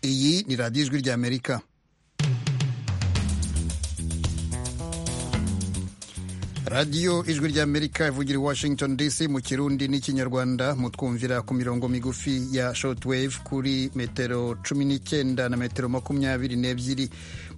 iyi ni radiyo ijwi ry'amerika radiyo ijwi ry'amerika ivugira i washington dc mu kirundi n'ikinyarwanda mutwumvira ku mirongo migufi ya shortwave kuri metero cumi n'icyenda na metero makumyabiri n'ebyiri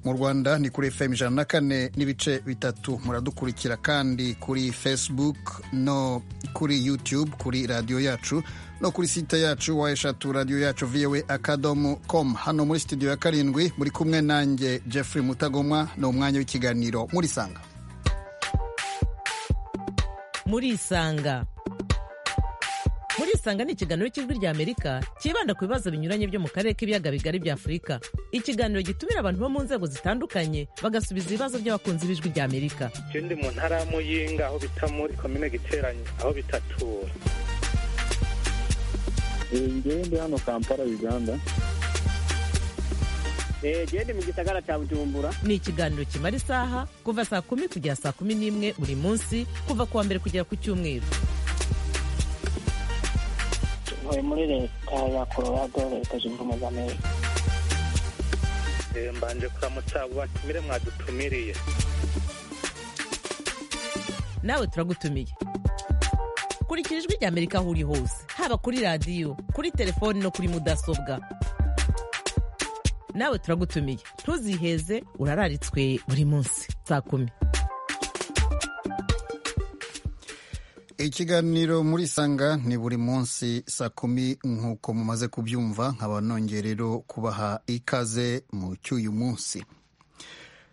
mu rwanda ni kuri fm ijana na kane n'ibice bitatu muradukurikira kandi kuri facebook no kuri youtube kuri radiyo yacu no kuri site yacu wayeshatu radiyo yacu voa akadomo com hano muri studio ya karindwi muri kumwe nanjye jeffrey mutagomwa ni umwanya w'ikiganiro murisanga murisanga murisanga ni ikiganiro cy'ijwi ry'amerika cyibanda ku bibazo binyuranye byo mu karere k'ibiyaga bigari bya afurika ikiganiro gitumira abantu bo mu nzego zitandukanye bagasubiza ibibazo by'abakunzi b'ijwi ry'amerika icyo ndi mu ntara ya muyinga aho bita muri komine giteranye aho bita tura ngewe ndi hano kampala uganda gende mu gisagara cya bujumbura ni ikiganiro kimara isaha kuva saa kumi kugera saa kumi n'imwe buri munsi kuva ku wa mbere kugera ku cyumweru tuvuye muri leta ya colorado leta zunze ubumwe za amerika mbanje kuramutsa abo batumire mwadutumiriye nawe turagutumiye kurikira ijwi rya amerika aho uri hose haba kuri radiyo kuri telefoni no kuri mudasobwa nawe turagutumiye ntuziheze urararitswe buri munsi saa kumi ikiganiro muri sanga ni buri munsi saa kumi nk'uko mumaze kubyumva nkaba nongeye rero kubaha ikaze mu cy'uyu munsi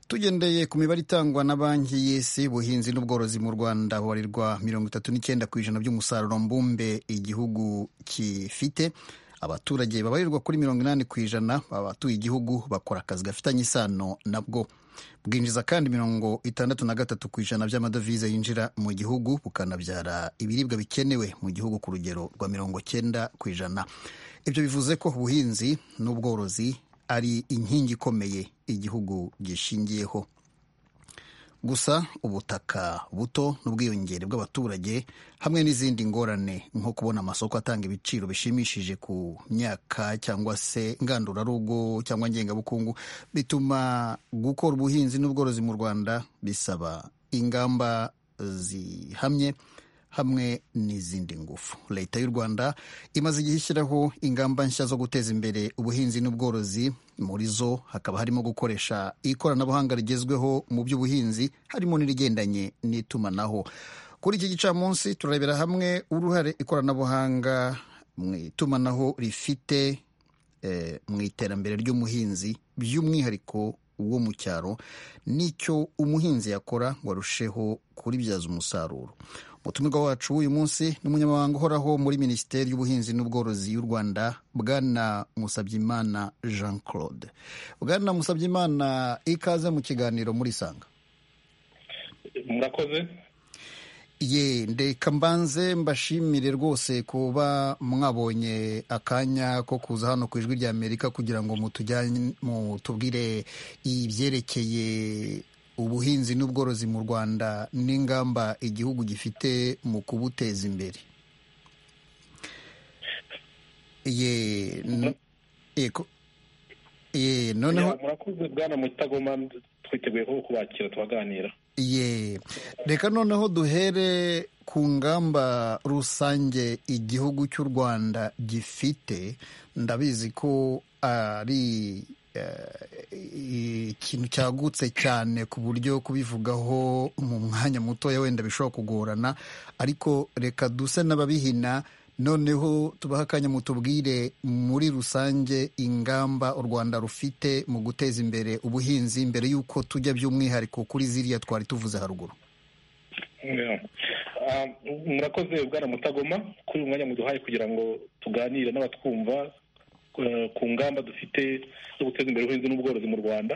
tugendeye ku mibare itangwa na banki y'isi ubuhinzi n'ubworozi mu rwanda bubarirwa mirongo itatu n'icyenda ku ijana by'umusaruro mbumbe igihugu gifite abaturage babarirwa kuri mirongo inani ku ijana abatuye igihugu bakora akazi gafitanye isano nabwo bwinjiza kandi mirongo itandatu na gatatu ku ijana by'amadovize yinjira mu gihugu bukanabyara ibiribwa bikenewe mu gihugu ku rugero rwa mirongo cyenda ku ijana ibyo bivuze ko ubuhinzi n'ubworozi ari inkingi ikomeye igihugu gishingiyeho gusa ubutaka buto n'ubwiyongere bw'abaturage hamwe n'izindi ngorane nko kubona amasoko atanga ibiciro bishimishije ku myaka cyangwa se ngandurarugo cyangwa ngengabukungu bituma gukora ubuhinzi n'ubworozi mu rwanda bisaba ingamba zihamye hamwe n'izindi ngufu leta y'u rwanda imaze igihe ishyiraho ingamba nshya zo guteza imbere ubuhinzi n'ubworozi muri zo hakaba harimo gukoresha ikoranabuhanga rigezweho mu by'ubuhinzi harimo n'irigendanye n'itumanaho kuri iki gicamunsi turarebera hamwe uruhare ikoranabuhanga mu itumanaho rifite mu iterambere ry'umuhinzi by'umwihariko wo mu cyaro n'icyo umuhinzi yakora ngo arusheho kuribyaza umusaruro umutumirwa wacu w'uyu munsi ni umunyamabanga uhoraho muri minisiteri y'ubuhinzi n'ubworozi y'u rwanda bwana musabyimana jean claude bwana musabyimana ikaze mu kiganiro muri sanga murakoze ye ndeka mbanze mbashimire rwose kuba mwabonye akanya ko kuza hano ku ijwi ry'amerika kugira ngo mutujyane mutubwire ibyerekeye ubuhinzi n'ubworozi mu rwanda n'ingamba igihugu gifite mu kubuteza imbere ye noneho murakoze bwana mutagoma twiteguye ko kubakira tubaganira ye reka noneho duhere ku ngamba rusange igihugu cy'u rwanda gifite ndabizi ko ari ikintu cyagutse cyane ku buryo kubivugaho mu mwanya mutoya wenda bishobora kugorana ariko reka duse n'ababihina noneho tubaha akanya mutubwire muri rusange ingamba u rwanda rufite mu guteza imbere ubuhinzi mbere y'uko tujya by'umwihariko kuri ziriya twari tuvuze haruguru murakoze bwana mutagoma kuri uyu mwanya muduhaye kugira ngo tuganire n'abatwumva ku ngamba dufite zo guteza imbere ubuhinzi n'ubworozi mu rwanda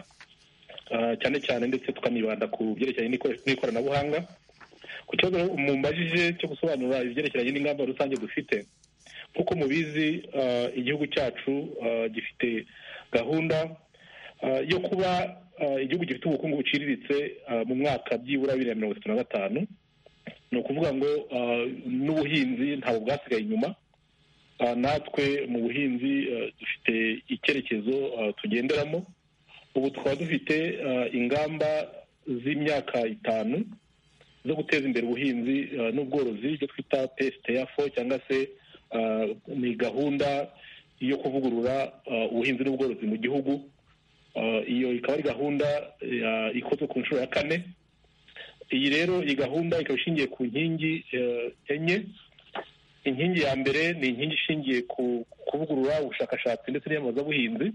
cyane cyane ndetse tukanibanda ku byerekeranye n'ikoranabuhanga ku kibazo mumbajije cyo gusobanura ibyerekeranye n'ingamba rusange dufite nk'uko mubizi igihugu cyacu gifite gahunda yo kuba igihugu gifite ubukungu buciriritse mu mwaka byibura bibiri na mirongo itatu na gatanu ni ukuvuga ngo n'ubuhinzi ntabwo bwasigaye inyuma natwe mu buhinzi dufite icyerekezo ah, tugenderamo ubu tukaba dufite ah, ingamba z'imyaka itanu zo guteza imbere ubuhinzi ah, n'ubworozi ibyo twita psitafo cyangwa se ah, ni gahunda yo kuvugurura ah, ubuhinzi n'ubworozi mu gihugu Ah, iyo ikaba ari gahunda ah, ikozwe ku nshuro ya kane iyi rero iyi gahunda ikaba ishingiye ku nkingi eh, enye inkingi ya mbere ni inkingi ishingiye ku kuvugurura ubushakashatsi ndetse n'iyamamazabuhinzi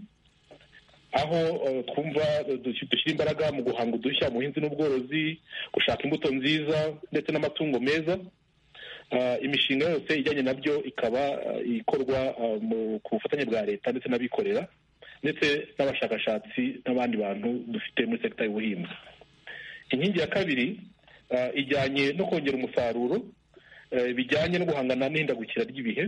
aho eh, twumva eh, dush- dushyira imbaraga mu guhanga udushya mu buhinzi n'ubworozi gushaka imbuto nziza ndetse n'amatungo meza Ah, imishinga yose ijyanye nabyo ikaba ah, ikorwa ah, mu- ku bufatanye bwa leta ndetse n'abikorera ndetse n'abashakashatsi n'abandi bantu dufite muri sekita y'ubuhinzi inkingi ya kabiri ah, ijyanye no kongera umusaruro eh, bijyanye no guhangana n'ihindagukira ry'ibihe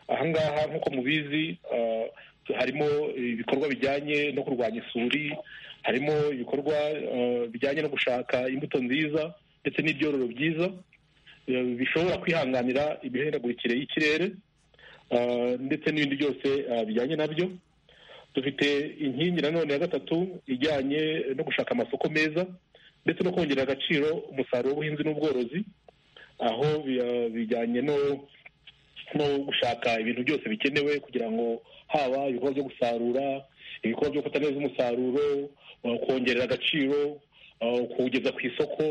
ahangaha nk'uko mubizi ah, harimo ibikorwa bijyanye no kurwanya isuri harimo ibikorwa ah, bijyanye no gushaka imbuto nziza ndetse n'ibyororo byiza eh, bishobora kwihanganira imihindagurikire y'ikirere ah, ndetse n'ibindi byose ah, bijyanye nabyo dufite inkingi nanone ya gatatu ijyanye no gushaka amasoko meza ndetse no kongerera agaciro umusaruro w'ubuhinzi n'ubworozi aho bi- bijyanye no no gushaka ibintu byose bikenewe kugira ngo haba ibikorwa byo gusarura ibikorwa byo gufata neza umusaruro uh, kongerera agaciro uh, kuwugeza ku isoko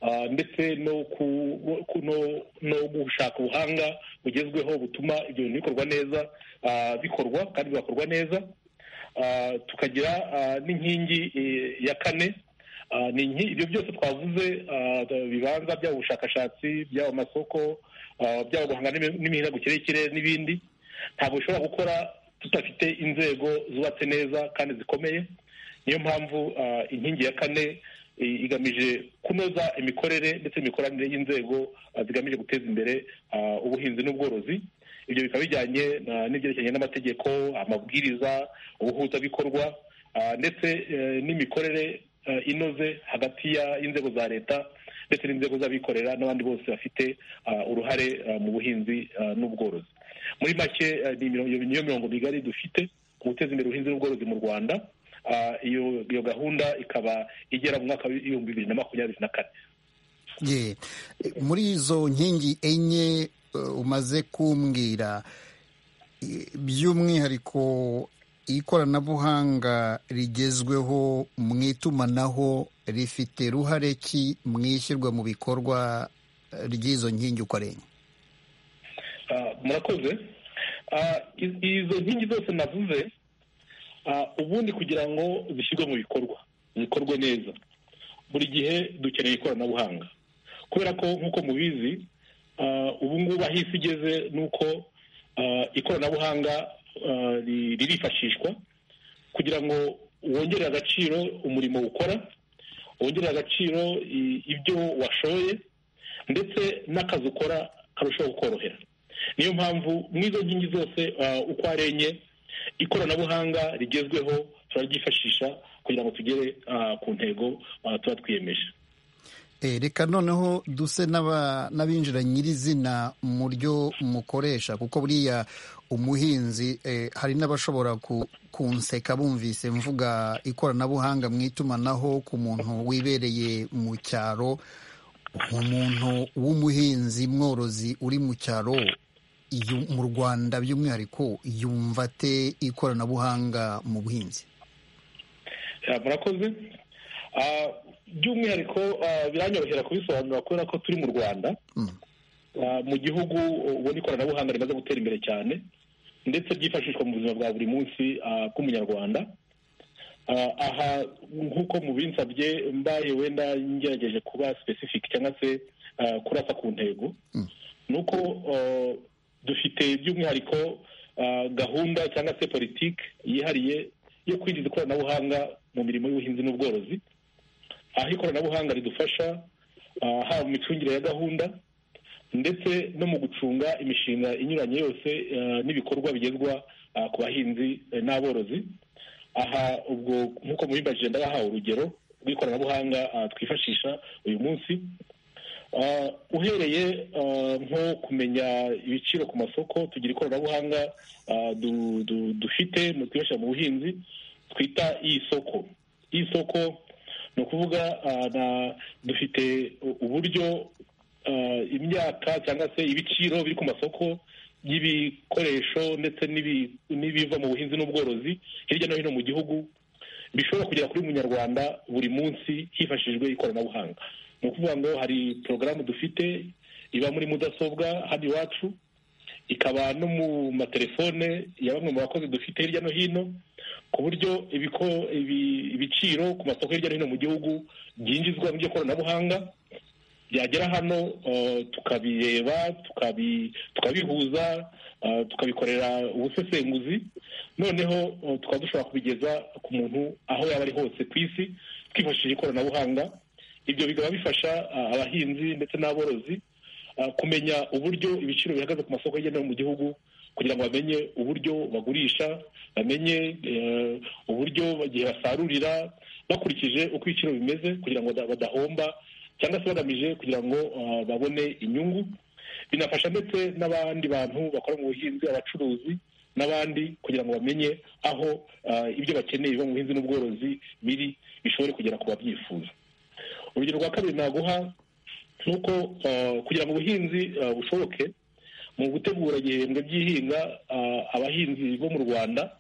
uh, ndetse no ku- ku- no- no gushaka ubuhanga bugezweho butuma ibyo bintu bikorwa neza uh, bikorwa kandi bigakorwa neza Ah, tukagira ah, n'inkingi eh, ya kane Ah, ni inki- ibyo byose twavuze ah, bibanza byaba ubushakashatsi byaba amasoko ah, byaba guhangana n'imi- n'imihindagukire y'ikirere n'ibindi ntabwo bishobora gukora tudafite inzego zubatse neza kandi zikomeye niyo mpamvu ah, inkingi ya kane i- igamije kunoza imikorere ndetse n'imikoranire y'inzego ah, zigamije guteza imbere ah, ubuhinzi n'ubworozi ibyo bikaba bijyanye na- n'ibyerekeranye n'amategeko amabwiriza ubuhuzabikorwa ah, ndetse eh, n'imikorere eh, inoze hagati ya- y'inzego za leta ndetse n'inzego z'abikorera n'abandi bose bafite ah, uruhare ah, mu buhinzi ah, n'ubworozi muri make eh, ni imiro- niyo mirongo migari dufite mu guteza imbere ubuhinzi n'ubworozi mu rwanda Ah, iyo iyo gahunda ikaba igera mu mwaka w'ibihumbi bibiri na makumyabiri na kane Ye, muri izo nkingi enye eh, umaze kumbwira i- by'umwihariko ikoranabuhanga rigezweho mu itumanaho rifite ruhare ki mu ishyirwa mu bikorwa eh, ry'izo nkingi uko ari enye Ah, murakoze Ah, i- izo nkingi zose navuze ah, ubundi kugira ngo zishyirwe mu bikorwa zikorwe neza buri gihe dukeneye ikoranabuhanga kubera ko nk'uko mubizi ah, ubu ngubu aho isi igeze ni uko ah, ikoranabuhanga ah, ri- ririfashishwa kugira ngo wongere agaciro umurimo ukora wongere agaciro i- ibyo washoye ndetse n'akazi ukora karushaho kukorohera niyo mpamvu mu izo nkingi zose ah, uko ari enye ikoranabuhanga rigezweho turaryifashisha kugira ngo tugere ah, ku ntego ah, tuba twiyemeje Eh, reka noneho duse n'aba- n'abinjira nyirizina mu ryo mukoresha kuko buriya umuhinzi eh, hari n'abashobora ku- kunseka bumvise mvuga ikoranabuhanga mu itumanaho ku muntu wibereye mu cyaro umuntu w'umuhinzi mworozi uri mu cyaro yu- mu rwanda by'umwihariko yumva ate ikoranabuhanga mu buhinzi Ah, murakoze Ah, by'umwihariko ah, biranyorohera kubisobanura kubera ko turi mu rwanda Mm. Ah, mu gihugu ubona ikoranabuhanga rimaze gutera imbere cyane ndetse ryifashishwa mu buzima bwa buri munsi ah, bw'umunyarwanda Ah, aha nk'uko mubinsabye mbaye wenda ngerageje kuba specific cyangwa se ah, kurasa ku ntego Mm. ni uko ah, dufite by'umwihariko ah, gahunda cyangwa se politiki yihariye yo kwinjiza ikoranabuhanga mu mirimo y'ubuhinzi n'ubworozi aho ikoranabuhanga ridufasha ah, haba mu micungire ya gahunda ndetse no mu gucunga imishinga inyuranye yose eh, n'ibikorwa bigezwa ah, ku bahinzi eh, n'aborozi aha ubwo nk'uko mubibajije ndabahaye urugero rw'ikoranabuhanga ah, twifashisha uyu munsi Ah, uhereye ah, nko kumenya ibiciro ku masoko tugira ikoranabuhanga ah, du- du- dufite mu twibasha mu buhinzi twita isoko isoko ni ukuvuga ah, na- dufite u- uburyo ah, imyaka cyangwa se ibiciro biri ku masoko y'ibikoresho ndetse n'ibi- n'ibiva mu buhinzi n'ubworozi hirya no hino mu gihugu bishobora kugera kuri munyarwanda buri munsi hifashishijwe ikoranabuhanga ni ukuvuga ngo hari porogaramu dufite iba muri mudasobwa hano iwacu ikaba no mu matelefone ya bamwe mu bakozi dufite hirya no hino ku buryo ibiko- ibi- ibiciro ku masoko hirya no hino mu gihugu byinjizwa mu by'ikoranabuhanga byagera hano eh, tukabireba tukabi- tukabihuza eh, tukabikorera ubusesenguzi noneho eh, tukaba dushobora kubigeza ku muntu aho yaba ari hose ku isi twifashishije ikoranabuhanga ibyo bikaba bifasha eh, abahinzi ndetse n'aborozi eh, kumenya uburyo ibiciro bihagaze ku masoko hirya no hino mu gihugu kugira ngo bamenye uburyo bagurisha bamenye eh, uburyo igihe basarurira bakurikije uko ibiciro bimeze kugira ngo bada- badahomba cyangwa se bagamije kugira ngo eh, babone inyungu binafasha ndetse n'abandi bantu bakora mu buhinzi abacuruzi n'abandi kugira ngo bamenye aho eh, ibyo bakeneye biva mu buhinzi n'ubworozi biri bishobore kugera ku babyifuza urugero rwa kabiri naguha ni uko eh, kugira ngo ubuhinzi eh, bushoboke mu gutegura igihembwe by'ihinga eh, abahinzi bo mu rwanda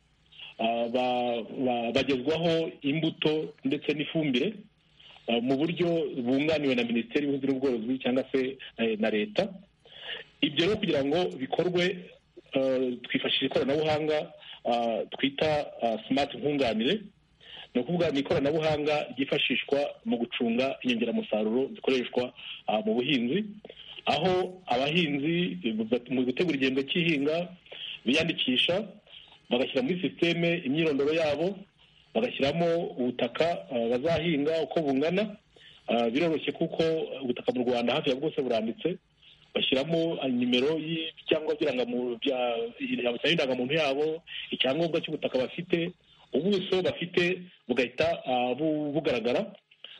eh, ba- ba- bagezwaho imbuto ndetse n'ifumbire eh, mu buryo bunganiwe na minisiteri y'ubuhinzi n'ubworozi cyangwa se eh, na leta ibyo rero kugira ngo bikorwe eh, twifashisha ikoranabuhanga eh, twita simati nkunganire ni ukuvuga ni ikoranabuhanga ryifashishwa mu gucunga inyongeramusaruro zikoreshwa ah, mu buhinzi aho abahinzi eh, mu gutegura igihembwe cy'ihinga biyandikisha bagashyira muri sisiteme imyirondoro yabo bagashyiramo ubutaka ah, bazahinga uko bungana Ah, biroroshye kuko ubutaka mu rwanda hafi ya bwose buranditse bashyiramo ah, nimero cyangwa indangamuntu yabo icyangombwa cy'ubutaka bafite ubuso bafite bugahita ah, bu- bugaragara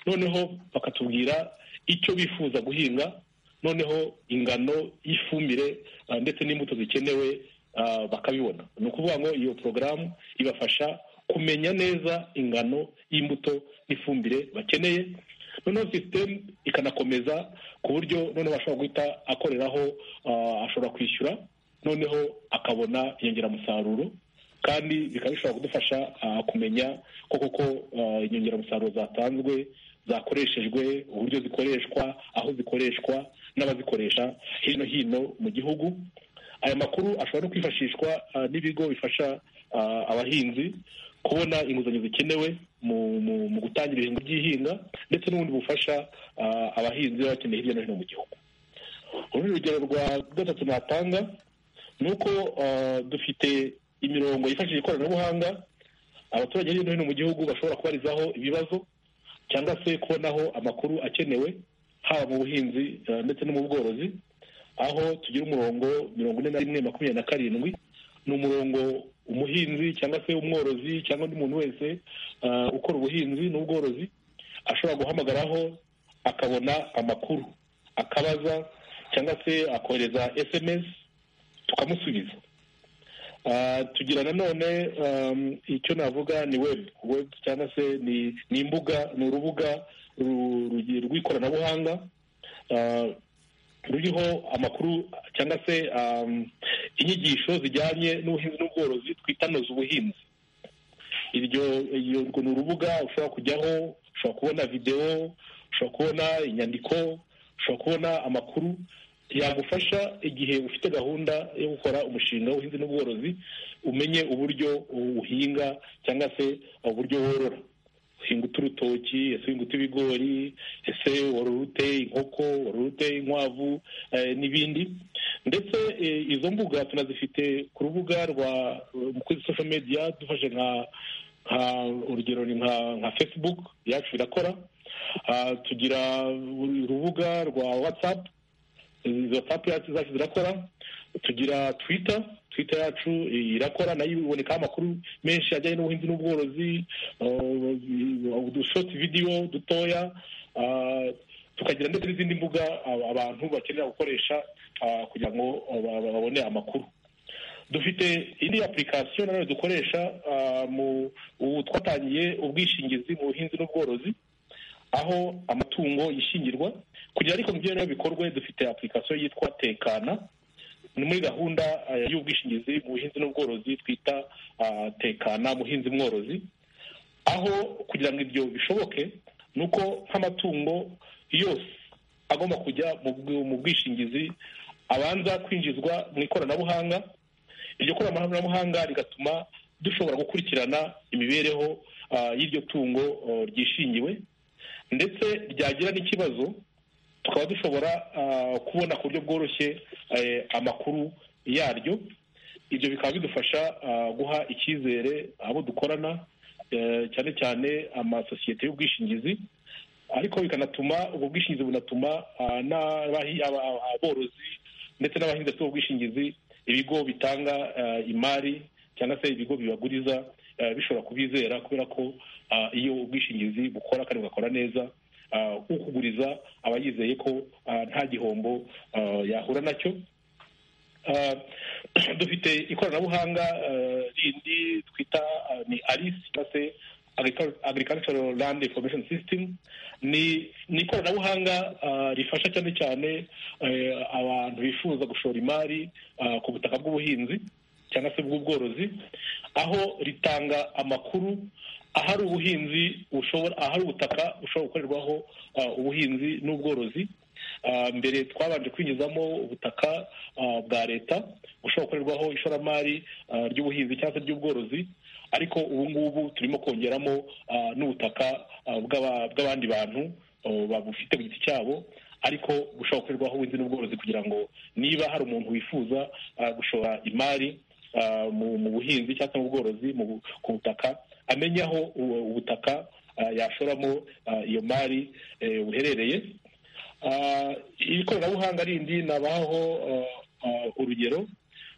noneho bakatubwira icyo bifuza guhinga noneho ingano y'ifumbire ah, ndetse n'imbuto zikenewe ah, bakabibona ni ukuvuga ngo iyo porogaramu ibafasha kumenya neza ingano y'imbuto n'ifumbire bakeneye noneho sisitemu ikanakomeza ku buryo noneho ashobora guhita akoreraho ah, ashobora kwishyura noneho akabona inyongeramusaruro kandi bikaba bishobora kudufasha ah, kumenya ko koko ah, inyongeramusaruro zatanzwe zakoreshejwe uburyo zikoreshwa aho zikoreshwa n'abazikoresha hirya no hino mu gihugu aya makuru ashobora no kwifashishwa ah, n'ibigo bifasha ah, abahinzi kubona inguzanyo zikenewe mu mu- mu gutangira ibihingwa by'ihinga ndetse n'ubundi bufasha ah, abahinzi baba bakeneye hirya no hino mu gihugu urundi rugero rwa gatatu natanga ni uko ah, dufite imirongo yifashishije ikoranabuhanga abaturage hirya no hino mu gihugu bashobora kubarizaho ibibazo cyangwa se kubonaho amakuru akenewe haba mu buhinzi ah, ndetse no mu bworozi aho tugira umurongo mirongo ine na rimwe makumyabiri na karindwi ni umurongo umuhinzi cyangwa se umworozi cyangwa undi muntu wese ah, ukora ubuhinzi n'ubworozi ashobora guhamagaraho akabona amakuru akabaza cyangwa se akohereza sms tukamusubiza Ah, tugira nanone um, icyo navuga ni web web cyangwa se ni, ni imbuga ni urubuga ru- rugi- rw'ikoranabuhanga ah, ruriho amakuru cyangwa se um, inyigisho zijyanye n'ubuhinzi n'ubworozi twita noza ubuhinzi iryo iyo- urwo ni urubuga ushobora kujyaho ushobora kubona videwo ushobora kubona inyandiko ushobora kubona amakuru yagufasha igihe ufite gahunda yo gukora umushinga w'ubuhinzi n'ubworozi umenye uburyo uhinga cyangwa se uburyo worora uhinga uturutoki ese uhinga utw'ibigori ese worora ute inkoko worora ute inkwavu eh, n'ibindi ndetse eh, izo mbuga tunazifite ku rubuga rwa kuri social media dufashe nka nka urugero ni nka nka facebook yacu irakora Ah, tugira urubuga rwa whatsapp izo papu yacu zacu zirakora tugira twita twita yacu irakora nayo ibonekaho amakuru menshi ajyanye n'ubuhinzi n'ubworozi udushoti vidiyo dutoya ah, tukagira ndetse n'izindi mbuga aba- abantu bakenera gukoresha ah, kugira ngo ba- ba- babone amakuru dufite indi application nanone dukoresha ah, mu ubu twatangiye ubwishingizi mu buhinzi n'ubworozi aho amatungo yishingirwa kugira ariko mu byemewe bikorwe dufite application yitwa tekana ni muri gahunda ah, y'ubwishingizi mu buhinzi n'ubworozi twita ah, tekana muhinzi mworozi aho kugira ngo ibyo bishoboke ni uko nk'amatungo yose agomba kujya mu bw- mu bwishingizi abanza kwinjizwa mu ikoranabuhanga iryo koranabuhanga rigatuma dushobora gukurikirana imibereho ah, y'iryo tungo oh, ryishingiwe ndetse ryagira n'ikibazo tukaba dushobora ah, kubona ku buryo bworoshye eh, amakuru yaryo ibyo bikaba bidufasha ah, guha icyizere abo dukorana eh, cyane cyane amasosiyete y'ubwishingizi ariko bikanatuma ubwo bwishingizi bunatuma ah, n'abahi- aba- aba- aborozi ndetse n'abahinzi bafite ubwo bwishingizi ibigo bitanga ah, imari cyangwa se ibigo bibaguriza ah, bishobora kubizera kubera ko ah, iyo ubwishingizi bukora kandi bugakora neza ah, ukuguriza aba yizeye ko ah, nta gihombo ah, yahura nacyo Ah, dufite ikoranabuhanga ah, rindi twita ah, ni arisi cyangwa se Agricu- agricultural land information system ni ni ikoranabuhanga ah, rifasha cyane cyane eh, abantu bifuza gushora imari ah, ku butaka bw'ubuhinzi cyangwa se bw'ubworozi aho ritanga amakuru ahari ubuhinzi bushobora ahari ubutaka bushobora gukorerwaho ah, ubuhinzi n'ubworozi Ah, mbere twabanje kwinjizamo ubutaka ah, bwa leta bushobora gukorerwaho ishoramari ah, ry'ubuhinzi cyangwa se ry'ubworozi ariko ubu ngubu turimo kongeramo ah, n'ubutaka ah, bw'aba- bw'abandi bantu oh, babufite ku giti cyabo ariko bushobora gukorerwaho ubuhinzi n'ubworozi kugira ngo niba hari umuntu wifuza ah, gushora imari ah, mu mu buhinzi cyangwa se mu bworozi mu bu- ku butaka amenya aho ubu- ubutaka ah, yashoramo ah, iyo mari eh, buherereye Ah, iri koranabuhanga rindi nabaho ah, ah, urugero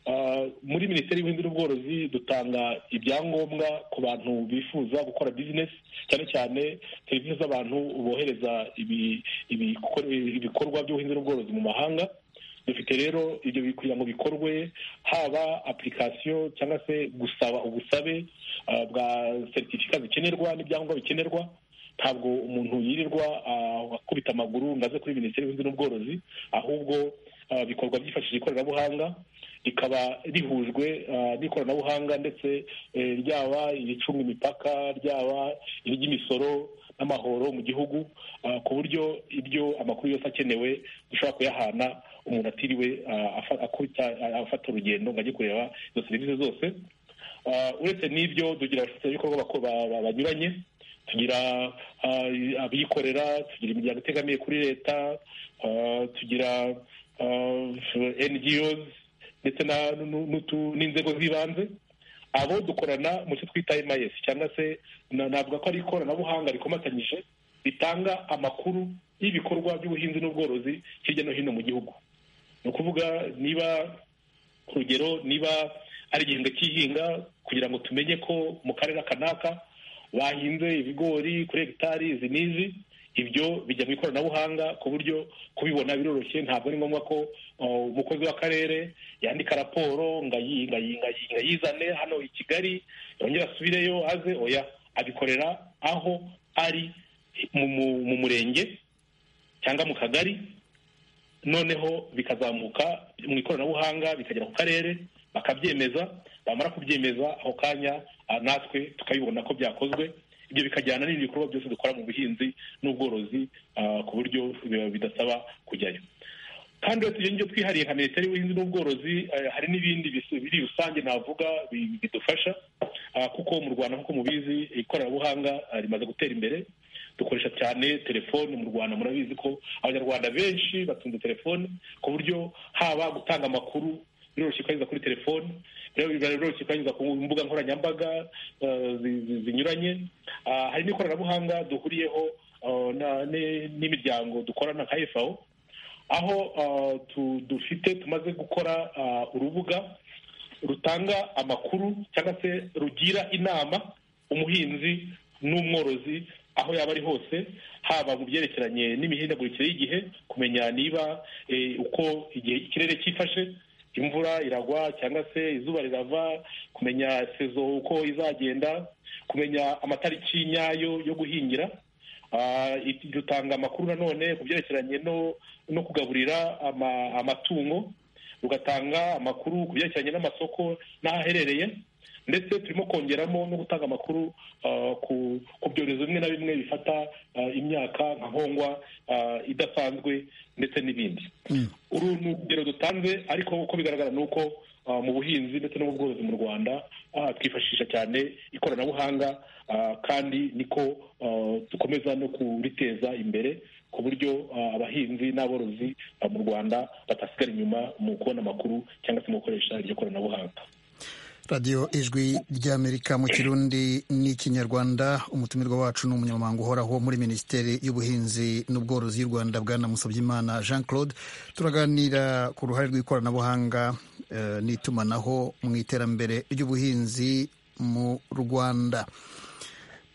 Ah, muri minisiteri y'ubuhinzi n'ubworozi dutanga ibyangombwa ku bantu bifuza gukora bizinesi cyane cyane serivisi z'abantu bohereza ibi- ibikore- ibikorwa by'ubuhinzi n'ubworozi mu mahanga dufite rero ibyo bi- kugira ngo bikorwe haba application cyangwa se gusaba ubusabe ah, bwa seritifika zikenerwa n'ibyangombwa bikenerwa ntabwo umuntu yirirwa ah, akubita amaguru ngo aze kuri minisiteri y'ubuhinzi n'ubworozi ahubwo ah, bikorwa byifashishije ikoranabuhanga rikaba rihujwe ah, n'ikoranabuhanga ndetse eh, ryaba iricunga imipaka ryaba iry'imisoro n'amahoro mu gihugu ah, ku buryo ibyo amakuru yose akenewe dushobora kuyahana umuntu atiriwe ah, afa- akubita ah, afata urugendo ngo ajye kureba izo serivisi zose Ah, uretse n'ibyo tugira abafatanyabikorwa bako- ba- ba- banyuranye tugira ah, abikorera tugira imiryango itegamiye kuri leta ah, tugira ah, NGOs ndetse na- nu- n'utu- n'inzego z'ibanze abo dukorana mu cyo twita MIS cyangwa se na- navuga ko ari ikoranabuhanga rikomatanyije ritanga amakuru y'ibikorwa by'ubuhinzi n'ubworozi hirya no hino mu gihugu ni ukuvuga niba urugero niba ari igihembwe cy'ihinga kugira ngo tumenye ko mu karere kanaka bahinze ibigori kuri hegitari izi n'izi ibyo bijya mu ikoranabuhanga ku buryo kubibona biroroshye ntabwo ari ngombwa ko uh, umukozi w'akarere yandika raporo ngo ayi- ngo ayi- ngo ayi- ngo ayizane hano i kigali yongere asubireyo aze oya abikorera aho ari mu- mu- mu murenge cyangwa mu kagari noneho bikazamuka mu ikoranabuhanga bikagera ku karere bakabyemeza bamara kubyemeza ako kanya ah, natwe tukabibona ko byakozwe ibyo bikajyana n'ibindi bikorwa byose dukora mu buhinzi n'ubworozi ah, ku buryo bi- bidasaba kujyayo kandi uretse ibyo ngibyo twihariye nka minisiteri y'ubuhinzi n'ubworozi eh, hari n'ibindi bis- biri rusange navuga bi- bidufasha ah, kuko mu rwanda nk'uko mubizi ikoranabuhanga ah, rimaze gutera imbere dukoresha cyane telefone mu rwanda murabizi ko abanyarwanda benshi batunze telefone ku buryo haba gutanga amakuru biroroshye kuyanyuza kuri telefone rero biba biroroshye kuyanyuza ku mbuga nkoranyambaga eh, zi- zi- zinyuranye Ah, hari n'ikoranabuhanga duhuriyeho eh, na- ni- n'imiryango dukorana nka fao aho ah, tu- dufite tumaze gukora ah, urubuga rutanga amakuru cyangwa se rugira inama umuhinzi n'umworozi aho yaba ari hose haba mu byerekeranye n'imihindagurikire y'igihe kumenya niba eh, uko igihe ikirere cyifashe imvura iragwa cyangwa se izuba rirava kumenya sezo uko izagenda kumenya amatariki nyayo yo guhingira Ah, it- dutanga amakuru nanone ku byerekeranye no no kugaburira ama- amatungo rugatanga amakuru ku byerekeranye n'amasoko n'aho aherereye ndetse turimo kongeramo no gutanga amakuru ah, ku ku byorezo bimwe na bimwe bifata ah, imyaka nka nkongwa ah, idasanzwe ndetse n'ibindi uru ni urugero dutanze ariko uko bigaragara ni uko ah, mu buhinzi ndetse no mu bworozi mu rwanda ah, twifashisha cyane ikoranabuhanga ah, kandi niko ah, dukomeza no kuriteza imbere ku buryo ah, abahinzi n'aborozi ah, mu rwanda batasigara inyuma mu kubona amakuru cyangwa se mu gukoresha iryo koranabuhanga radiyo ijwi ry'amerika mu kirundi n'ikinyarwanda umutumirwa wacu ni umunyamabanga uhoraho muri minisiteri y'ubuhinzi n'ubworozi y'u rwanda bwana musabyimana jean claude turaganira ku ruhare rw'ikoranabuhanga eh, n'itumanaho mu iterambere ry'ubuhinzi mu rwanda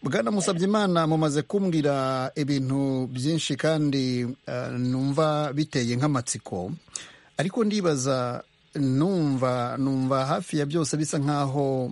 bwana musabyimana mumaze kumbwira ibintu byinshi kandi eh, numva biteye nk'amatsiko ariko ndibaza numva numva hafi ya byose bisa nk'aho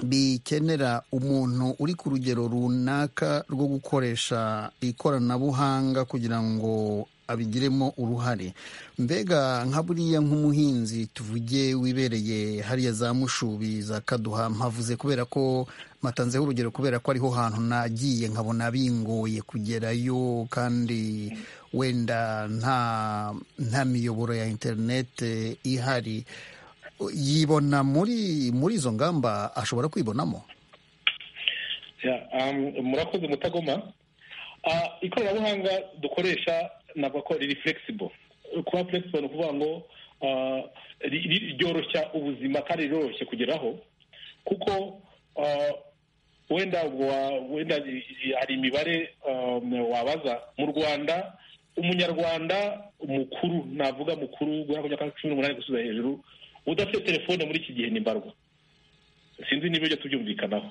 bikenera umuntu uri ku rugero runaka rwo gukoresha ikoranabuhanga kugira ngo abigiremo uruhare mbega nka buriya nk'umuhinzi tuvuge wibereye hariya za mushubi za kaduha mpavuze kubera ko matanzeho urugero kubera ko ariho hantu nagiye nkabona bingoye kugerayo kandi wenda nta nta miyoboro ya interinete ihari yibona muri muri izo ngamba ashobora kwibonamo Yeah, um, murakoze mutagoma Ah, ikoranabuhanga dukoresha navuga ko riri flexible kuba flexible ni ukuvuga ngo ah, ri- ri- ryoroshya ubuzima kandi riroroshye kugeraho kuko ah, wenda wa- wenda i- i- hari imibare um, wabaza mu rwanda umunyarwanda mukuru navuga mukuru guhera ku myaka cumi n'umunani gusubiza hejuru udafite telefone muri iki gihe ni mbarwa sinzi niba ibyo tubyumvikanaho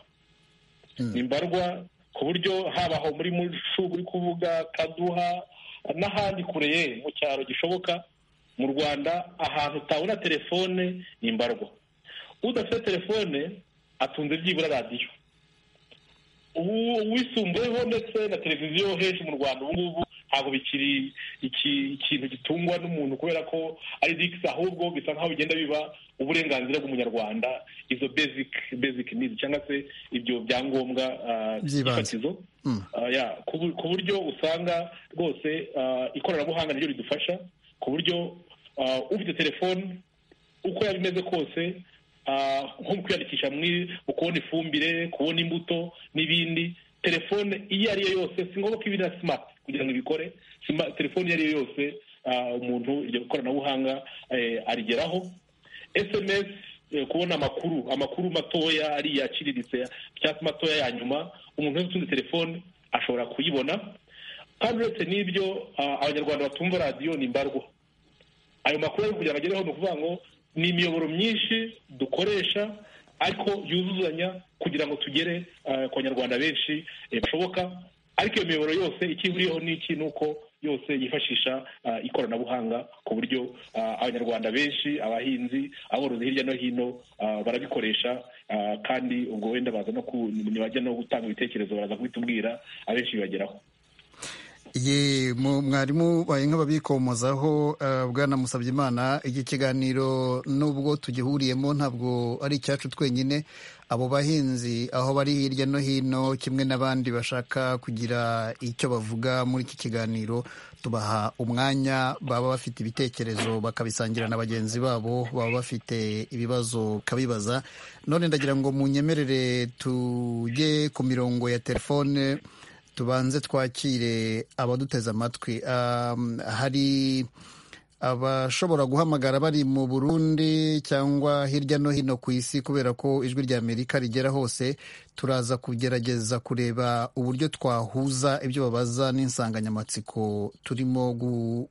ni mbarwa ku buryo haba aho muri mushu uri kuvuga kaduha n'ahandi kure ye mu cyaro gishoboka mu rwanda ahantu utabona telefone ni mbarwa udafite telefone atunze byibura radiyo ubu- uwisumbuyeho ndetse na televiziyo henshi mu rwanda ubu ngubu ntabwo bikiri iki- ikintu gitungwa n'umuntu kubera ko ari digisi ahubwo bisa nk'aho bigenda biba uburenganzira bw'umunyarwanda izo basic basic needs cyangwa se ibyo byangombwa ah, By'ibanze. by'ifatizo Mm. Ah, yeah, ku bu- ku buryo usanga rwose ah, ikoranabuhanga niryo ridufasha ku buryo ah, ufite telefone uko yaba imeze kose ah, nko mu kwiyandikisha muri- mu kubona ifumbire kubona imbuto n'ibindi telefone iyo ari yo yose si ngombwa ko iba na simati kugira ngo ibikore Sima- telefone iyo ari yo yose ah, umuntu iryo koranabuhanga eh, arigeraho sms eh, kubona amakuru amakuru matoya ariya aciriritse cyangwa se matoya ya nyuma umuntu wese utunze telefone ashobora kuyibona kandi uretse n'ibyo ah, abanyarwanda batumva radiyo ni mbarwa ayo makuru ari kugira ngo agereho ni ukuvuga ngo ni imiyoboro myinshi dukoresha ariko yuzuzanya kugira ngo tugere eh, ku banyarwanda benshi eh, bashoboka ariko iyo miyoboro yose icyo ihuriyeho n'iki ni uko yose yifashisha ah, ikoranabuhanga ku buryo ah, abanyarwanda benshi abahinzi aborozi hirya no hino ah, barabikoresha ah, kandi ubwo wenda baza no ku bajya no gutanga ibitekerezo baraza kubitubwira abenshi bibageraho ye mu- mwarimu baye nk'ababikomozaho eh, bwana musabyimana iki kiganiro nubwo tugihuriyemo ntabwo ari icyacu twenyine abo bahinzi aho bari hirya no hino kimwe n'abandi bashaka kugira icyo bavuga muri iki kiganiro tubaha umwanya baba bafite ibitekerezo bakabisangira na bagenzi babo baba bafite ibibazo bakabibaza none ndagira ngo munyemerere tujye ku mirongo ya telefone tubanze twakire abaduteze amatwi Um, hari abashobora guhamagara bari mu burundi cyangwa hirya no hino ku isi kubera ko ijwi rya amerika rigera hose turaza kugerageza kureba uburyo twahuza ibyo babaza n'insanganyamatsiko turimo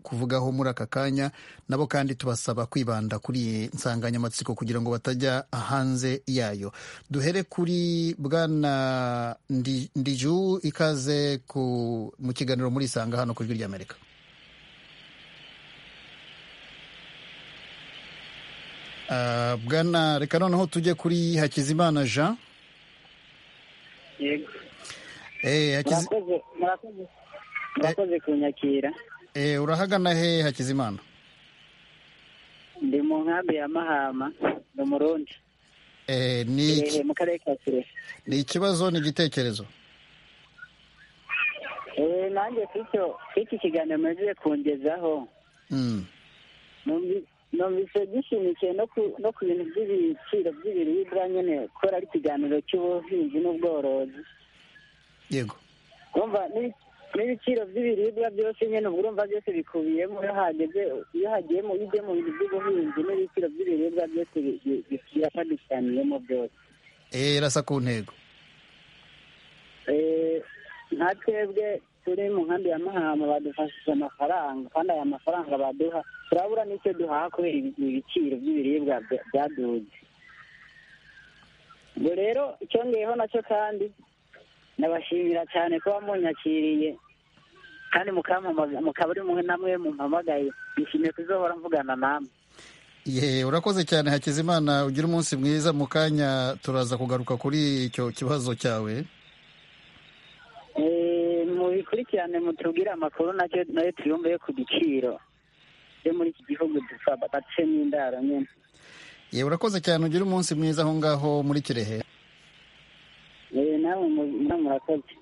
kuvugaho muri aka kanya nabo kandi tubasaba kwibanda kuri iyi nsanganyamatsiko kugira ngo batajya hanze yayo duhere kuri bwana ndiju ikaze mu kiganiro muri isanga hano ku ijwi rya amerika bwana reka noneho tujye kuri hakizimana jean yego murakoze murakoze murakoze kunyakira urahagana he hakizimana ndi mu nkambi ya mahama ni umurundi mu karere ka kirehe ni ikibazo ni igitekerezo nanjye iki kiganiro mugiye kungezaho numvise gishimikiye no ku bintu by'ibiciro by'ibiribwa nyine kubera ari ikiganiro cy'ubuhinzi n'ubworozi yego urumva n'ibiciro by'ibiribwa byose nyine ubwo urumva byose bikubiyemo iyo hageze iyo hagiye mu bijye mu bintu by'ubuhinzi n'ibiciro by'ibiribwa byose birashamikiraniyemo byose irasa ku ntego nka twebwe turi mu nkambi ya mahama badufashije amafaranga kandi aya mafaranga baduha turabura n'icyo duhaha kubera ibiciro by'ibiribwa byaduze ubwo rero icyongeyeho nacyo kandi nabashimira cyane kuba munyakiriye kandi mukaba uri mwe namwe mumpamagaye nishimiye kuzohora mvugana namwe yeee urakoze cyane hakizimana ugira umunsi mwiza mu kanya turaza kugaruka kuri icyo kibazo cyawe mubikurikirane mutubwire amakuru nacyo nayo tuyumve yo ku giciro cyo muri iki gihugu dupfa bacemo indaro nyine yewe urakoze cyane ugira umunsi mwiza aho ngaho muri kirehe nawe murakoze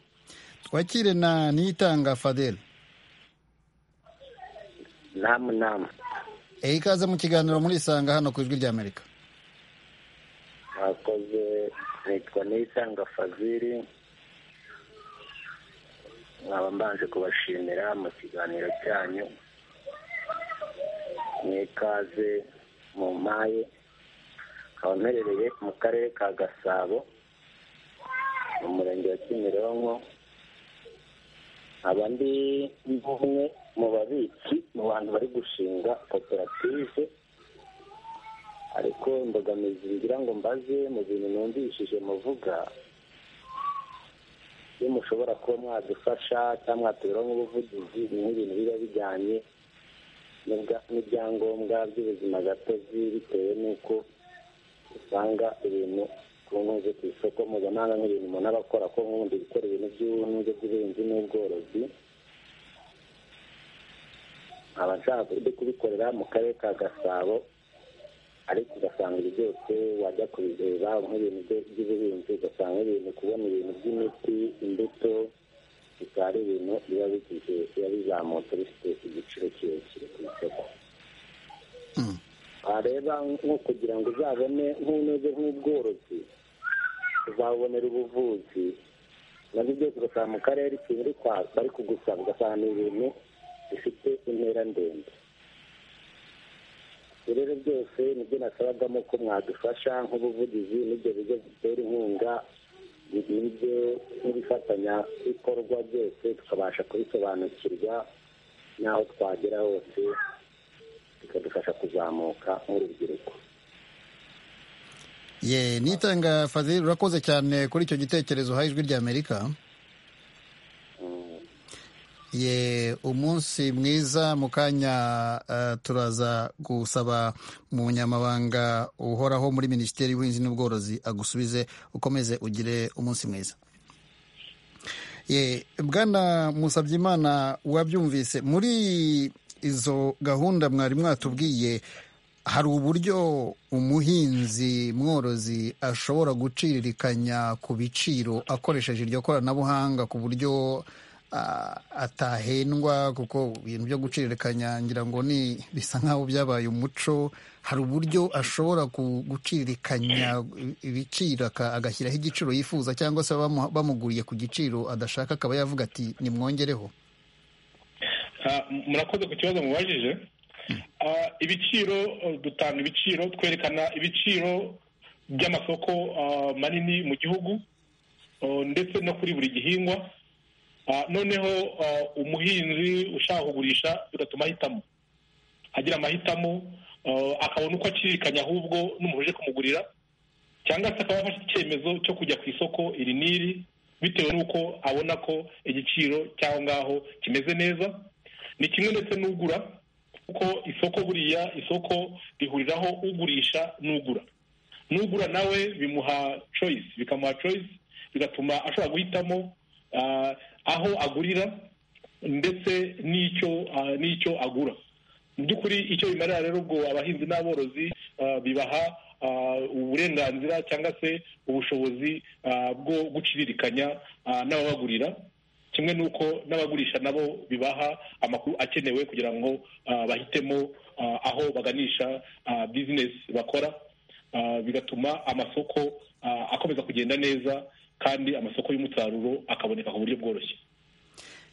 twakire na niyitanga fadeli namu namu ikaze mu kiganiro muri isanga hano ku ijwi rya amerika murakoze nitwa niyitanga fadeli nkaba mbanje kubashimira mu kiganiro cyanyu mwikaze mu mpaye nkaba mperereye mu karere ka gasabo mu murenge wa kimironko nkaba ndi umwe mu babitsi mu bantu bari gushinga koperative ariko imbogamizi ngira ngo mbaze mu bintu numvishije muvuga iyo mushobora kuba mwadufasha cyangwa mwatuberaho nk'ubuvugizi ni nk'ibintu biba bijyanye n'ibyangombwa by'ubuzima gatozi bitewe n'uko usanga ibintu ku ntuze ku isoko mpuzamahanga nk'ibintu umuntu aba akora ko nk'ubundi gukora ibintu by'ubuhinzi by'ubuhinzi n'ubworozi nkaba nshaka kubikorera mu karere ka gasabo ariko ugasanga ibi byose wajya kubireba nk'ibintu by'ubuhinzi ugasanga ibintu kubona ibintu by'imiti imbuto bikaba ari ibintu biba bigize biba bizamutse bifite igiciro kirekire ku isoko wareba nko kugira ngo uzabone nk'unoze nk'ubworozi uzabonera ubuvuzi nabyo byose ugasanga mu karere ikintu bari kugusaba ugasanga ni ibintu bifite intera ndende rero byose nibyo nasabagamo ko mwadufasha nk'ubuvugizi n'ibyo bigo bitera inkunga ibyo n'ibifatanyabikorwa byose tukabasha kubisobanukirwa n'aho twagera hose bikadufasha kuzamuka nk'urubyiruko ye nitanga fadil urakoze cyane kuri icyo gitekerezo uhaye ijwi rya amerika ye umunsi mwiza mu kanya turaza gusaba mu nyamabanga uhoraho muri minisiteri y'ubuhinzi n'ubworozi agusubize ukomeze ugire umunsi mwiza ye bwana musabyimana wabyumvise muri izo gahunda mwari mwatubwiye hari uburyo umuhinzi mworozi ashobora guciririkanya ku biciro akoresheje iryo koranabuhanga ku buryo atahendwa kuko ibintu byo guciririkanya ngira ngo ni bisa nk'aho byabaye umuco hari uburyo ashobora guciririkanya ibiciro agashyiraho igiciro yifuza cyangwa se bamuguriye ku giciro adashaka akaba yavuga ati nimwongereho murakoze ku kibazo mubajije Ah, ibiciro eh, dutanga ibiciro twerekana ibiciro by'amasoko ah, manini mu gihugu oh, ndetse no kuri buri gihingwa Ah, noneho ah, umuhinzi ushaka kugurisha bigatuma ahitamo agira amahitamo ah, akabona uko acirikanya ahubwo n'umuntu uje kumugurira cyangwa se akaba yafashe icyemezo cyo kujya ku isoko iri n'iri bitewe n'uko abona ko igiciro cy'aho ngaho kimeze neza ni kimwe ndetse n'ugura kuko isoko buriya isoko rihuriraho ugurisha n'ugura n'ugura nawe bimuha choice bikamuha choice bigatuma ashobora guhitamo ah, aho agurira ndetse n'icyo ah, n'icyo agura mu by'ukuri icyo bimarira rero ubwo abahinzi n'aborozi ah, bibaha ah, uburenganzira cyangwa se ubushobozi ah, bwo guciririkanya ah, n'ababagurira kimwe n'uko n'abagurisha nabo bibaha amakuru akenewe kugira ngo ah, bahitemo ah, aho baganisha ah, bizinesi bakora Ah, bigatuma amasoko ah, akomeza kugenda neza kandi amasoko y'umusaruro akaboneka ku buryo bworoshye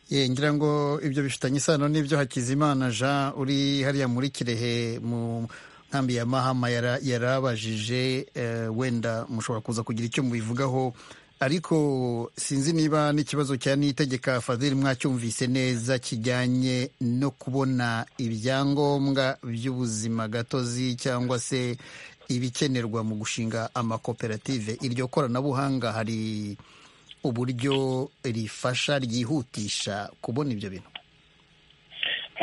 Ye, ngira ngo ibyo bifitanye isano n'ibyo Hakizimana Jean uri hariya muri Kirehe mu nkambi ya Mahama yara- yarabajije eh, wenda mushobora kuza kugira icyo mubivugaho ariko sinzi niba n'ikibazo cya nitegeka Fadhili mwacyumvise neza kijyanye no kubona ibyangombwa by'ubuzima gatozi cyangwa se ibikenerwa mu gushinga amakoperative iryo koranabuhanga hari uburyo rifasha ryihutisha kubona ibyo bintu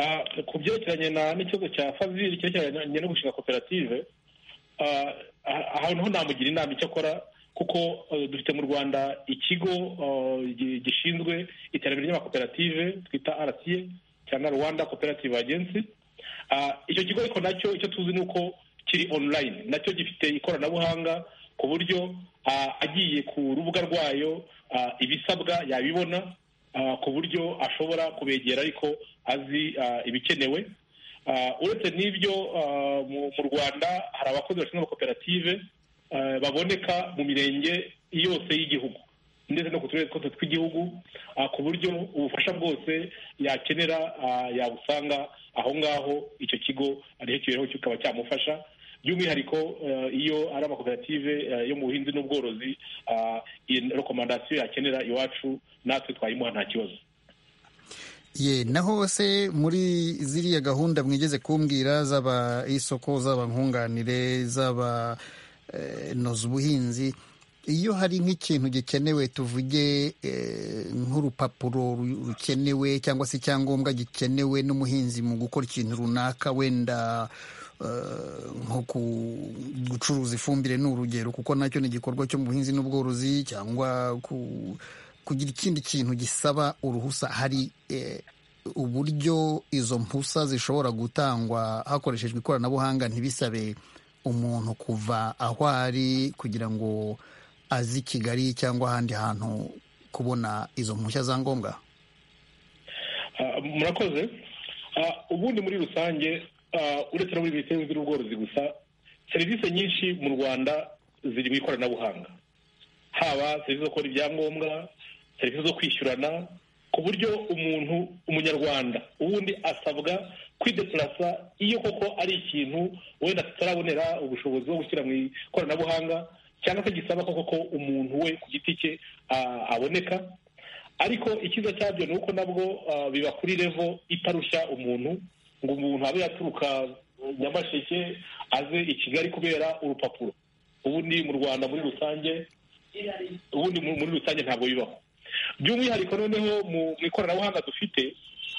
Ah, ku byerekeranye na n'ikibazo cya fazil cyerekeranye no gushinga koperative ah, ah, aha naho namugira inama icyo akora kuko eh, dufite mu rwanda ikigo ah, gi- gishinzwe iterambere ry'amakoperative twita rta cyangwa rwanda cooperative agency Ah, icyo kigo ariko nacyo icyo tuzi ni uko kiri online nacyo gifite ikoranabuhanga ku buryo ah, agiye ku rubuga rwayo ah, ibisabwa yabibona ah, ku buryo ashobora kubegera ariko azi ah, ibikenewe Ah, uretse n'ibyo ah, mu mu rwanda hari abakozi bashinzwe amakoperative ah, baboneka mu mirenge yose y'igihugu ndetse no ku turere twose tw'igihugu ah, ku buryo ubufasha bwose yakenera ah, yabusanga aho ngaho icyo kigo aricyo kiberaho kikaba cyamufasha by'umwihariko eh, iyo ari amakoperative eh, yo mu buhinzi n'ubworozi ah, iyi rekomandasiyo yakenera iwacu natwe twayimuha nta kibazo ye naho se muri ziriya gahunda mwigeze kumbwira zaba isoko zaba nkunganire zaba eh, noza ubuhinzi iyo hari nk'ikintu gikenewe tuvuge eh, nk'urupapuro ru- rukenewe cyangwa se icyangombwa gikenewe n'umuhinzi mu gukora ikintu runaka wenda eh, nko ku- gucuruza ifumbire ni urugero kuko nacyo ni igikorwa cyo mu buhinzi n'ubworozi cyangwa ku kugira ikindi kintu gisaba uruhusa hari eh, uburyo izo mpusa zishobora gutangwa hakoreshejwe ikoranabuhanga ntibisabe umuntu kuva aho ari kugira ngo aze i kigali cyangwa ahandi hantu kubona izo mpushya za ngombwa Ah, murakoze Ah, ubundi muri rusange ah, uretse no muri minisiteri y'ubworozi gusa serivisi nyinshi mu rwanda ziri mu ikoranabuhanga haba serivisi zo gukora ibyangombwa serivisi zo kwishyurana ku buryo umuntu umunyarwanda ubundi asabwa kwidepurasa iyo koko ari ikintu wenda tutarabonera ubushobozi bwo gushyira mu ikoranabuhanga cyangwa se gisaba koko ko umuntu we ku giti cye ah, aboneka ariko icyiza cyabyo ni uko nabwo ah, biba kuri revo itarushya umuntu ngo umuntu abe yaturuka eh, nyamasheke aze i kigali kubera urupapuro ubundi mu rwanda muri rusange ubundi mu- muri rusange ntabwo bibaho by'umwihariko noneho mu mu ikoranabuhanga dufite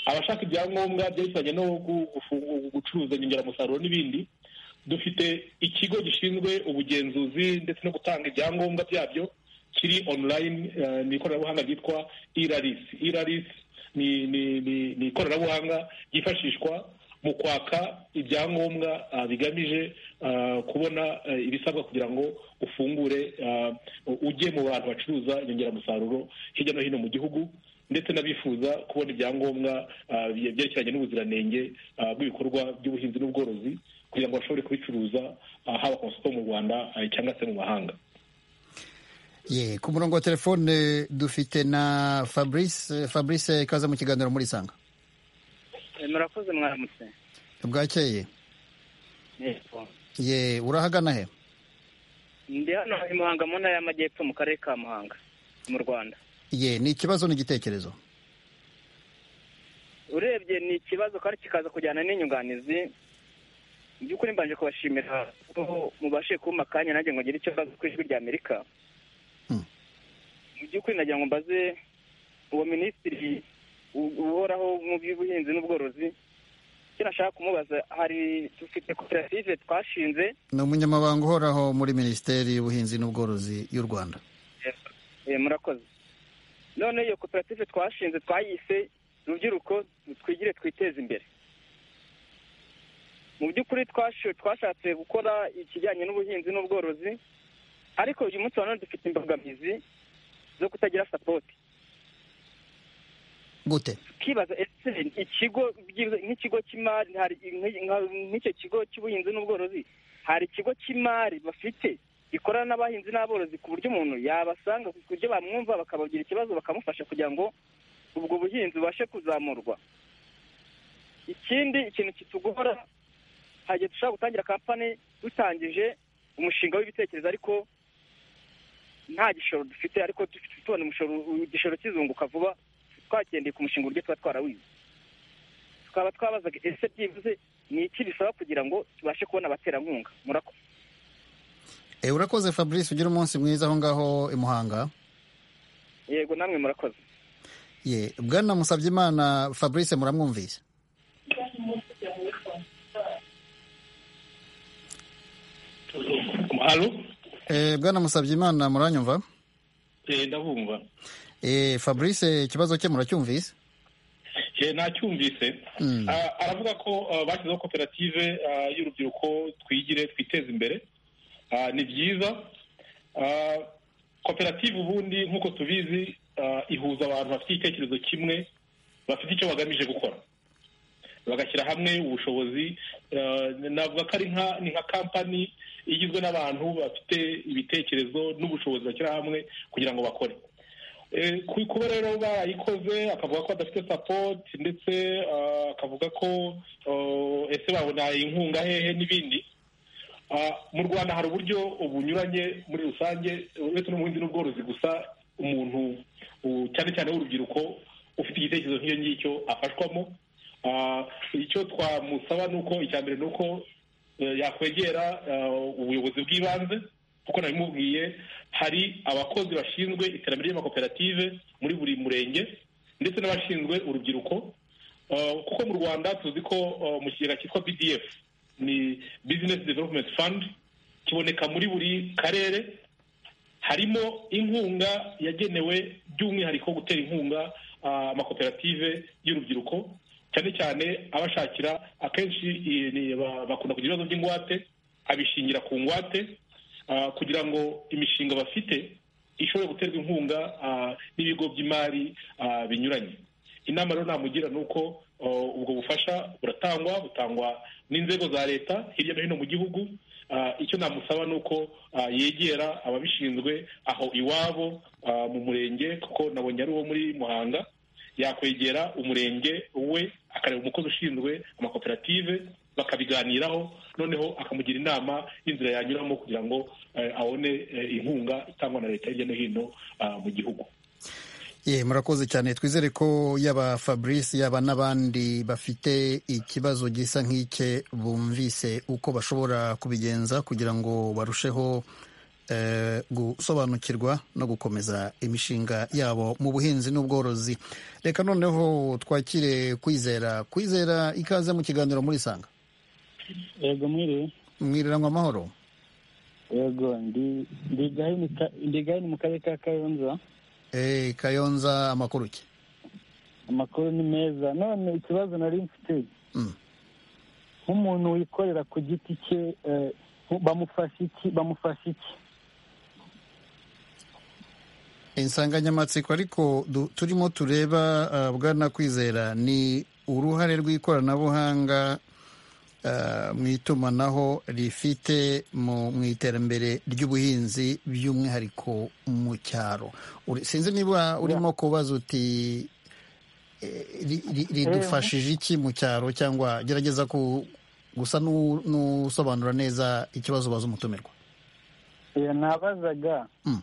abashaka ibyangombwa byerekeranye no gu- gufungu- gucuruza inyongeramusaruro n'ibindi dufite ikigo gishinzwe ubugenzuzi ndetse no gutanga ibyangombwa byabyo kiri online eh, ni ikoranabuhanga ryitwa iraris iraris ni ni ni- ni ikoranabuhanga ryifashishwa mu kwaka ibyangombwa ah, bigamije ah, kubona eh, ibisabwa kugira ngo ufungure ah, ujye mu bantu bacuruza inyongeramusaruro hirya no hino mu gihugu ndetse n'abifuza kubona ibyangombwa ah, bye- byerekeranye n'ubuziranenge ah, bw'ibikorwa by'ubuhinzi n'ubworozi kugira ngo bashobore kubicuruza ah, haba ku masoko yo mu rwanda ah, cyangwa se mu mahanga ye ku murongo wa telefone dufite na fabrice fabrice kaza mu kiganiro muri sanga murakoze mwaramutse bwakeye yego ye urahagana he ndi hano i muhanga mu ntara y'amajyepfo mu karere ka muhanga mu rwanda ye ni ikibazo n'igitekerezo urebye ni ikibazo kandi kikaza kujyana n'inyunganizi mu by'ukuri mbanje kubashimira ko mubashe kumpa akanya nanjye ngo ngire icyo mbaza ku ijwi ry'amerika Hmm. mu by'ukuri nagira ngo mbaze uwo minisitiri u- uhoraho mu by'ubuhinzi n'ubworozi icyo nashaka kumubaza hari dufite koperative twashinze ni umunyamabanga uhoraho muri minisiteri y'ubuhinzi n'ubworozi y'u rwanda Eh, murakoze none iyo koperative twashinze twayise rubyiruko twigire twiteze imbere mu by'ukuri twashe- twashatse gukora ikijyanye n'ubuhinzi n'ubworozi ariko uyu munsi wa none dufite imbogamizi zo kutagira sapoti gute tukibaza ese ikigo by'ibiza- nk'ikigo cy'imari hari nk- nka- nk'icyo kigo cy'ubuhinzi n'ubworozi hari ikigo cy'imari bafite gikorana n'abahinzi n'aborozi ku buryo umuntu yabasanga ku buryo bamwumva bakabagira ikibazo bakamufasha kugira ngo ubwo buhinzi bubashe kuzamurwa ikindi ikintu kitugora hagiye dushobora gutangira kampani dutangije umushinga w'ibitekerezo ariko nta gishoro dufite ariko dufite tubona umushoro igishoro kizunguka vuba twagendeye ku mushinga uburyo tuba twarawize tukaba twabazaga ese byibuze ni iki bisaba kugira ngo tubashe kubona abaterankunga murakoze Eh, urakoze fabrice ugire umunsi mwiza aho ngaho i muhanga yego namwe murakoze ye bwana musabyimana fabrice muramwumvise alo Eh, bwana musabyimana muranyumva Eh, ndabumva Eh, fabrice ikibazo cye muracyumvise Eh, nacyumvise Mm. Ah, aravuga ko ah, bashyizeho koperative ah, y'urubyiruko twigire twiteze imbere Ah, ni byiza Ah, koperative ubundi nk'uko tubizi ah, ihuza abantu bafite igitekerezo kimwe bafite icyo bagamije gukora bagashyira hamwe ubushobozi Ah, navuga ko ari nka ni nka kampani igizwe n'abantu bafite ibitekerezo n'ubushobozi bashyira hamwe kugira ngo bakore Eh, ku- kuba rero barayikoze akavuga ko adafite support ndetse ah, akavuga ko oh, ese babona inkunga hehe n'ibindi Ah, mu rwanda hari uburyo bunyuranye muri rusange uretse n'ubuhinzi n'ubworozi gusa umuntu u- cyane cyane w'urubyiruko ufite igitekerezo nk'icyo ngicyo afashwamo Ah, icyo twamusaba ni uko icya mbere ni uko eh, yakwegera ah, ubuyobozi bw'ibanze kuko nabimubwiye hari abakozi bashinzwe iterambere ry'amakoperative muri buri murenge ndetse n'abashinzwe urubyiruko Uh, kuko mu rwanda tuzi ko uh, mu kigega cyitwa bdf ni business development fund kiboneka muri buri karere harimo inkunga yagenewe by'umwihariko gutera inkunga ah, amakoperative y'urubyiruko cyane cyane abashakira akenshi eh, ni- ba- bakunda kugira ibibazo by'ingwate abishingira ku ngwate ah, kugira ngo imishinga bafite ishobore guterwa inkunga ah, n'ibigo by'imari ah, binyuranye inama rero namugira ni uko oh, ubwo bufasha buratangwa butangwa n'inzego za leta hirya no hino mu gihugu Ah, icyo namusaba ni uko ah, yegera ababishinzwe aho iwabo ah, mu murenge kuko nabonye ari uwo muri muhanga yakwegera umurenge we akareba umukozi ushinzwe amakoperative bakabiganiraho noneho akamugira inama y'inzira yanyuramo kugira ngo eh, abone eh, inkunga itangwa na leta hirya no hino ah, mu gihugu ye murakoze cyane twizere ko yaba fabrice yaba n'abandi bafite ikibazo gisa nk'icye bumvise uko bashobora kubigenza kugira ngo barusheho eh, gusobanukirwa no gukomeza imishinga yabo mu buhinzi n'ubworozi reka noneho twakire kwizera kwizera ikaze mu kiganiro muri sanga yego mwiriwe mwiriranwa amahoro yego ndi ndi gahini ka- ndi gahini mu karere ka kayonza Eh, kayonza amakuru ki amakuru ni meza none ikibazo nari mfite Mm. nk'umuntu wikorera ku giti cye eh, bamufasha iki bamufasha iki insanganyamatsiko ariko du- turimo tureba ah, bwana kwizera ni uruhare rw'ikoranabuhanga ah, mu itumanaho rifite mu mu iterambere ry'ubuhinzi by'umwihariko mu cyaro Uri- sinzi niba urimo kubaza uti ridufashije iki mu cyaro cyangwa gerageza ku gusa n'u- n'usobanura neza ikibazo baza umutumirwa Eh, nabazaga Mm.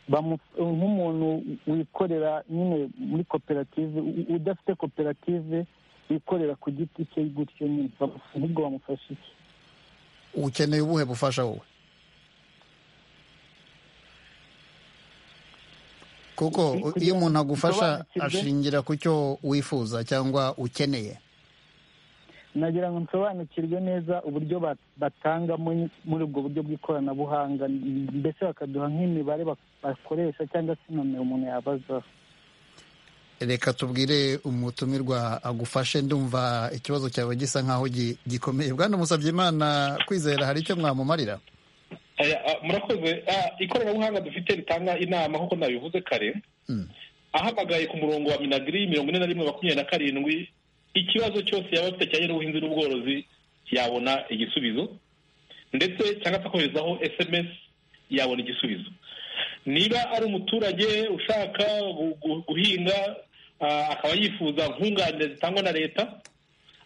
bamu- nk'umuntu wikorera nyine muri koperative u- udafite koperative wikorera ku giti cye gutyo nyine bamu- ahubwo bamufasha iki ukeneye ubuhe bufasha wowe kuko Kugira- iyo umuntu agufasha bisobanukirwe. ashingira ku cyo wifuza cyangwa ukeneye nagira ngo nsobanukirwe neza uburyo ba- batanga muri muri ubwo buryo bw'ikoranabuhanga mbese bakaduha nk'imibare bak- bakoresha cyangwa se nomero umuntu yabazaho reka tubwire umutumirwa agufashe ndumva ikibazo cyawe gisa nk'aho gi- gikomeye bwana musabye imana kwizera hari icyo mwamumarira Aya, a, murakoze Ah, ikoranabuhanga dufite ritanga inama nk'uko nabivuze kare Mm. ahamagaye ku murongo wa minagiri mirongo ine na rimwe makumyabiri na karindwi ikibazo cyose yaba afite cyane n'ubuhinzi n'ubworozi yabona igisubizo ndetse cyangwa se akoherezaho sms yabona igisubizo niba ari umuturage ushaka gu- gu- guhinga ah, akaba yifuza nkunganire zitangwa na leta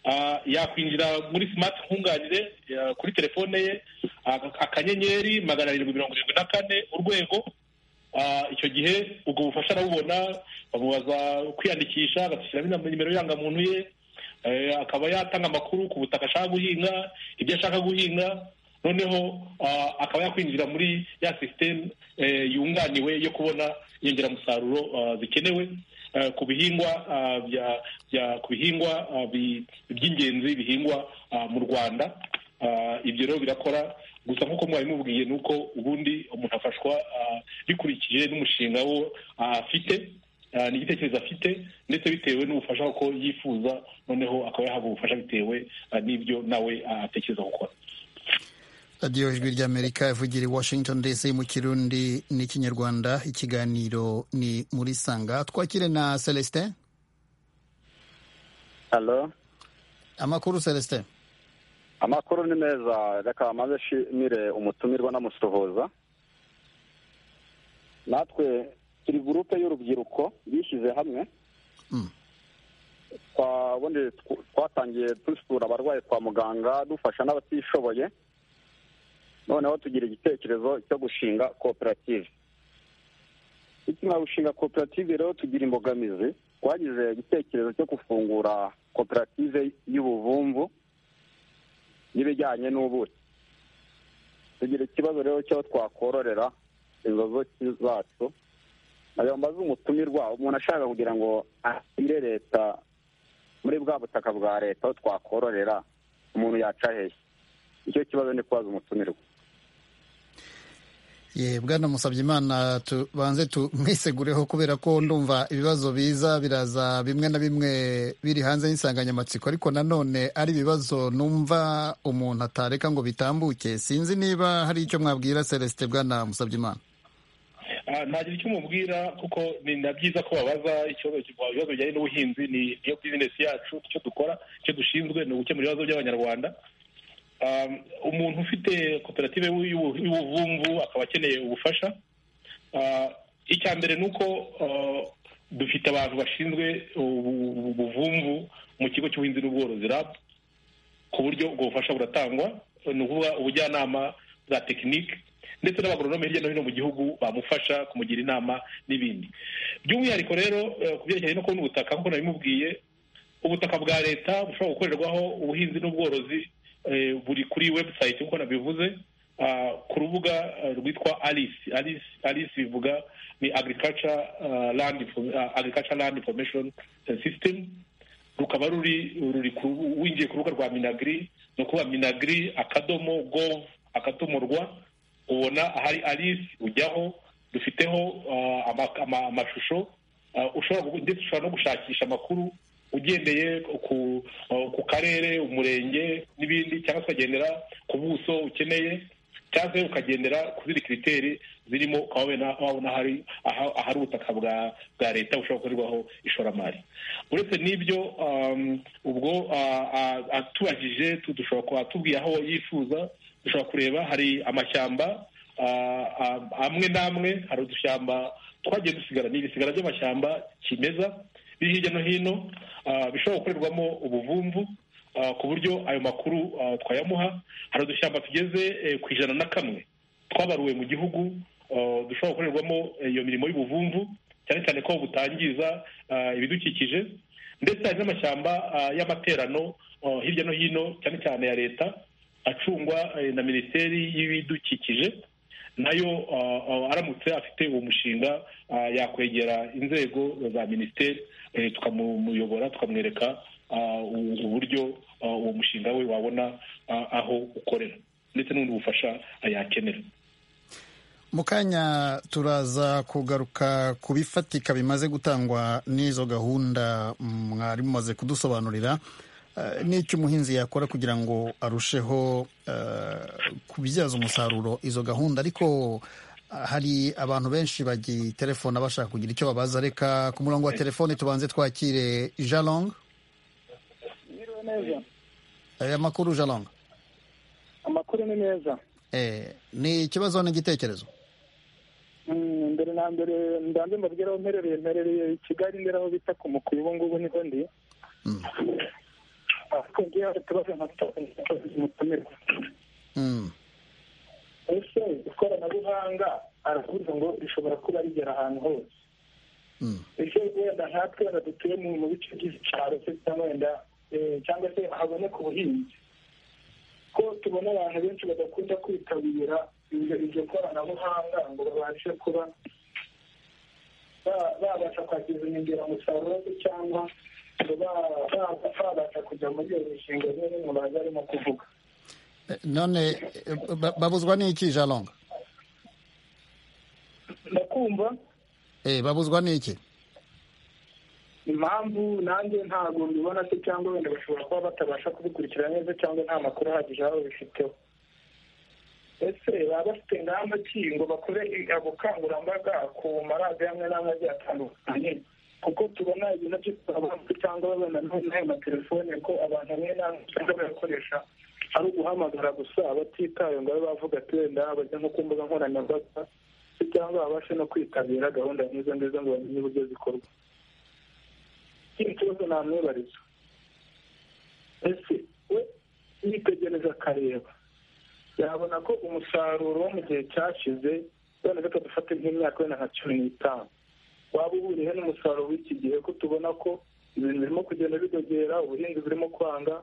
Ah, yakwinjira muri smart nkunganire ya- kuri telefone ye ak- akanyenyeri magana arindwi mirongo irindwi na kane urwego Ah, icyo gihe ubwo bufasha arabubona bamubaza kwiyandikisha agashyiramo inam- nimero y'irangamuntu ye Eh, akaba yatanga amakuru ku butaka ashaka guhinga ibyo ashaka guhinga noneho ah, akaba yakwinjira muri ya sisiteme yunganiwe yo kubona inyongeramusaruro ah, zikenewe eh, ku bihingwa ah, bya- bya- ku bihingwa ah, bi- by'ingenzi bihingwa ah, mu rwanda Ah, ibyo rero birakora gusa nk'uko mwari mubwiye ni uko ubundi umuntu afashwa ah, bikurikije n'umushinga wo ah, afite ah, n'igitekerezo afite ndetse bitewe n'ubufasha ko yifuza noneho akaba yahabwa ubufasha bitewe ah, n'ibyo nawe ah, atekereza gukora radiyo ijwi ry'amerika ivugira i washington dc mu kirundi n'ikinyarwanda ikiganiro ni muri sanga twakire na celestin Hello. amakuru celestin Amakuru ni meza reka maze nshimire umutumirwa namusuhuza natwe turi gurupe y'urubyiruko bishyize hamwe Mm. Twa- ubundi tw- twatangiye dusura abarwayi kwa muganga dufasha n'abatishoboye noneho tugira igitekerezo cyo gushinga koperative tukimara gushinga koperative rero tugira imbogamizi twagize igitekerezo cyo gufungura koperative y'ubuvumvu n'ibijyanye n'ubuki tugira ikibazo rero cy'aho twakororera inzozi zacu ntabwo mbaze umutumirwa umuntu ashaka kugira ngo ashyire leta muri bwa butaka bwa leta aho twakororera umuntu yaca hehe icyo kibazo ni kubaza umutumirwa ye bwana musabye imana tubanze tumwisegureho kubera ko ndumva ibibazo biza biraza bimwe na bimwe biri hanze y'insanganyamatsiko ariko nanone ari ibibazo numva umuntu atareka ngo bitambuke sinzi niba hari icyo mwabwira celestin bwana musabye imana Ah, ntagira icyo umubwira kuko ni na byiza ko babaza ikibazo ibibazo bijyanye n'ubuhinzi ni niyo bizinesi yacu icyo dukora icyo dushinzwe ni ugukemura ibibazo by'abanyarwanda Ah, umuntu ufite koperative y'ubu- y'ubu- y'ubuvumvu akaba akeneye ubufasha Ah, icya mbere ni uko ah, dufite abantu bashinzwe ubu- ubu- ubuvumvu mu kigo cy'ubuhinzi n'ubworozi rab ku buryo ubwo bufasha buratangwa ni ukuvuga ubujyanama bwa tekinike ndetse n'abagoronome hirya no hino mu gihugu bamufasha kumugira inama n'ibindi by'umwihariko rero eh, ku byerekeranye no kubona ubutaka nk'uko nabimubwiye ubutaka bwa leta bushobora gukorerwaho ubuhinzi n'ubworozi eh, buri kuri website nk'uko nabivuze ah, ku rubuga eh, rwitwa alice alice alice bivuga ni agriculture ah, land Info- ah, agriculture land information eh, system rukaba ruri ruri ku winjiye ku rubuga rwa minagri ni ukuvuga minagri akadomo gov akadomo rwa ubona ahari alice ujyaho dufiteho ah, ama- ama- amashusho ah, ushobora gu- ndetse ushobora no gushakisha amakuru ugendeye ku ah, ku karere umurenge n'ibindi cyangwa se ukagendera ku buso ukeneye cyangwa se ukagendera ku zindi kiriteri zirimo ukaba wabona wabona ahari aha- ahari ubutaka bwa bwa leta bushobora gukorerwaho ishoramari uretse n'ibyo um, ubwo ah, ah, atubajije tu- dushobora kuba atubwira aho yifuza dushobora kureba hari amashyamba ah, ah, amwe n'amwe hari udushyamba twagiye dusigara ni ibisigara by'amashyamba kimeza biri hirya no hino bishobora gukorerwamo ubuvumvu ku buryo ayo makuru twayamuha hari udushyamba tugeze ku ijana na kamwe twabaruwe mu gihugu dushobora gukorerwamo iyo mirimo y'ubuvumvu cyane cyane ko butangiza ibidukikije ndetse hari n'amashyamba y'amaterano hirya no hino cyane cyane ya leta acungwa na minisiteri y'ibidukikije nayo aramutse afite uwo mushinga yakwegera inzego za minisiteri tukamuyobora tukamwereka uburyo uwo mushinga we wabona aho ukorera ndetse n'ubundi bufasha yakenera mu kanya turaza kugaruka ku bifatika bimaze gutangwa n'izo gahunda mwari mumaze kudusobanurira n'icyo umuhinzi yakora kugira ngo arusheho kubyaza umusaruro izo gahunda ariko hari abantu benshi bagiterefona bashaka kugira icyo babaza reka ku murongo wa telefoni tubanze twakire jalong aya makuru jalong amakuru ni meza ni ikibazo n'igitekerezo mbere na mbere ndanze mbabwira aho mperereye mperereye i kigali ndera aho bita ku mukuru ubu ngubu niho ndi ariko ngiye hari utubazo nka tumutumira ese ikoranabuhanga aravuga ngo rishobora kuba rigera ahantu hose ese wenda nkatwe wenda dutuye mu bice by'icyaro se cyangwa wenda cyangwa se haboneka ubuhinzi ko tubona abantu benshi badakunda kwitabira iryo koranabuhanga ngo babashe kuba babasha kwakira inyongeramusaruro cyangwa babasha kujya muri iyo mishinga imwe n'imwe baza barimo kuvuga none babuzwa n'iki jalonga ndakumva babuzwa n'iki impamvu nanjye ntabwo mbibona se cyangwa wenda bashobora kuba batabasha kubikurikira neza cyangwa nta makuru ahagije aho babifiteho ese baba bafite ingamba ki ngo bakore ubukangurambaga ku maradiyo amwe n'amwe agiye atandukanye kuko tubona ibintu by'ikoranabuhanga cyangwa babona n'ayo matelefone ko abantu bamwe n'amwe usanga bayakoresha ari uguhamagara gusa batitaye ngo babe bavuga ati wenda bajya nko ku mbuga nkoranyambaga cyangwa babashe no kwitabira gahunda nk'izo ngizo ngo bamenye uburyo zikorwa ikindi kibazo namwibariza ese we yitegereza akareba yabona ko umusaruro wo mu gihe cyashize wenda reka dufate nk'imyaka wenda nka cumi n'itanu waba uhuriye n'umusaruro w'iki gihe ko tubona ko ibintu birimo kugenda bidogera ubuhinzi burimo kwanga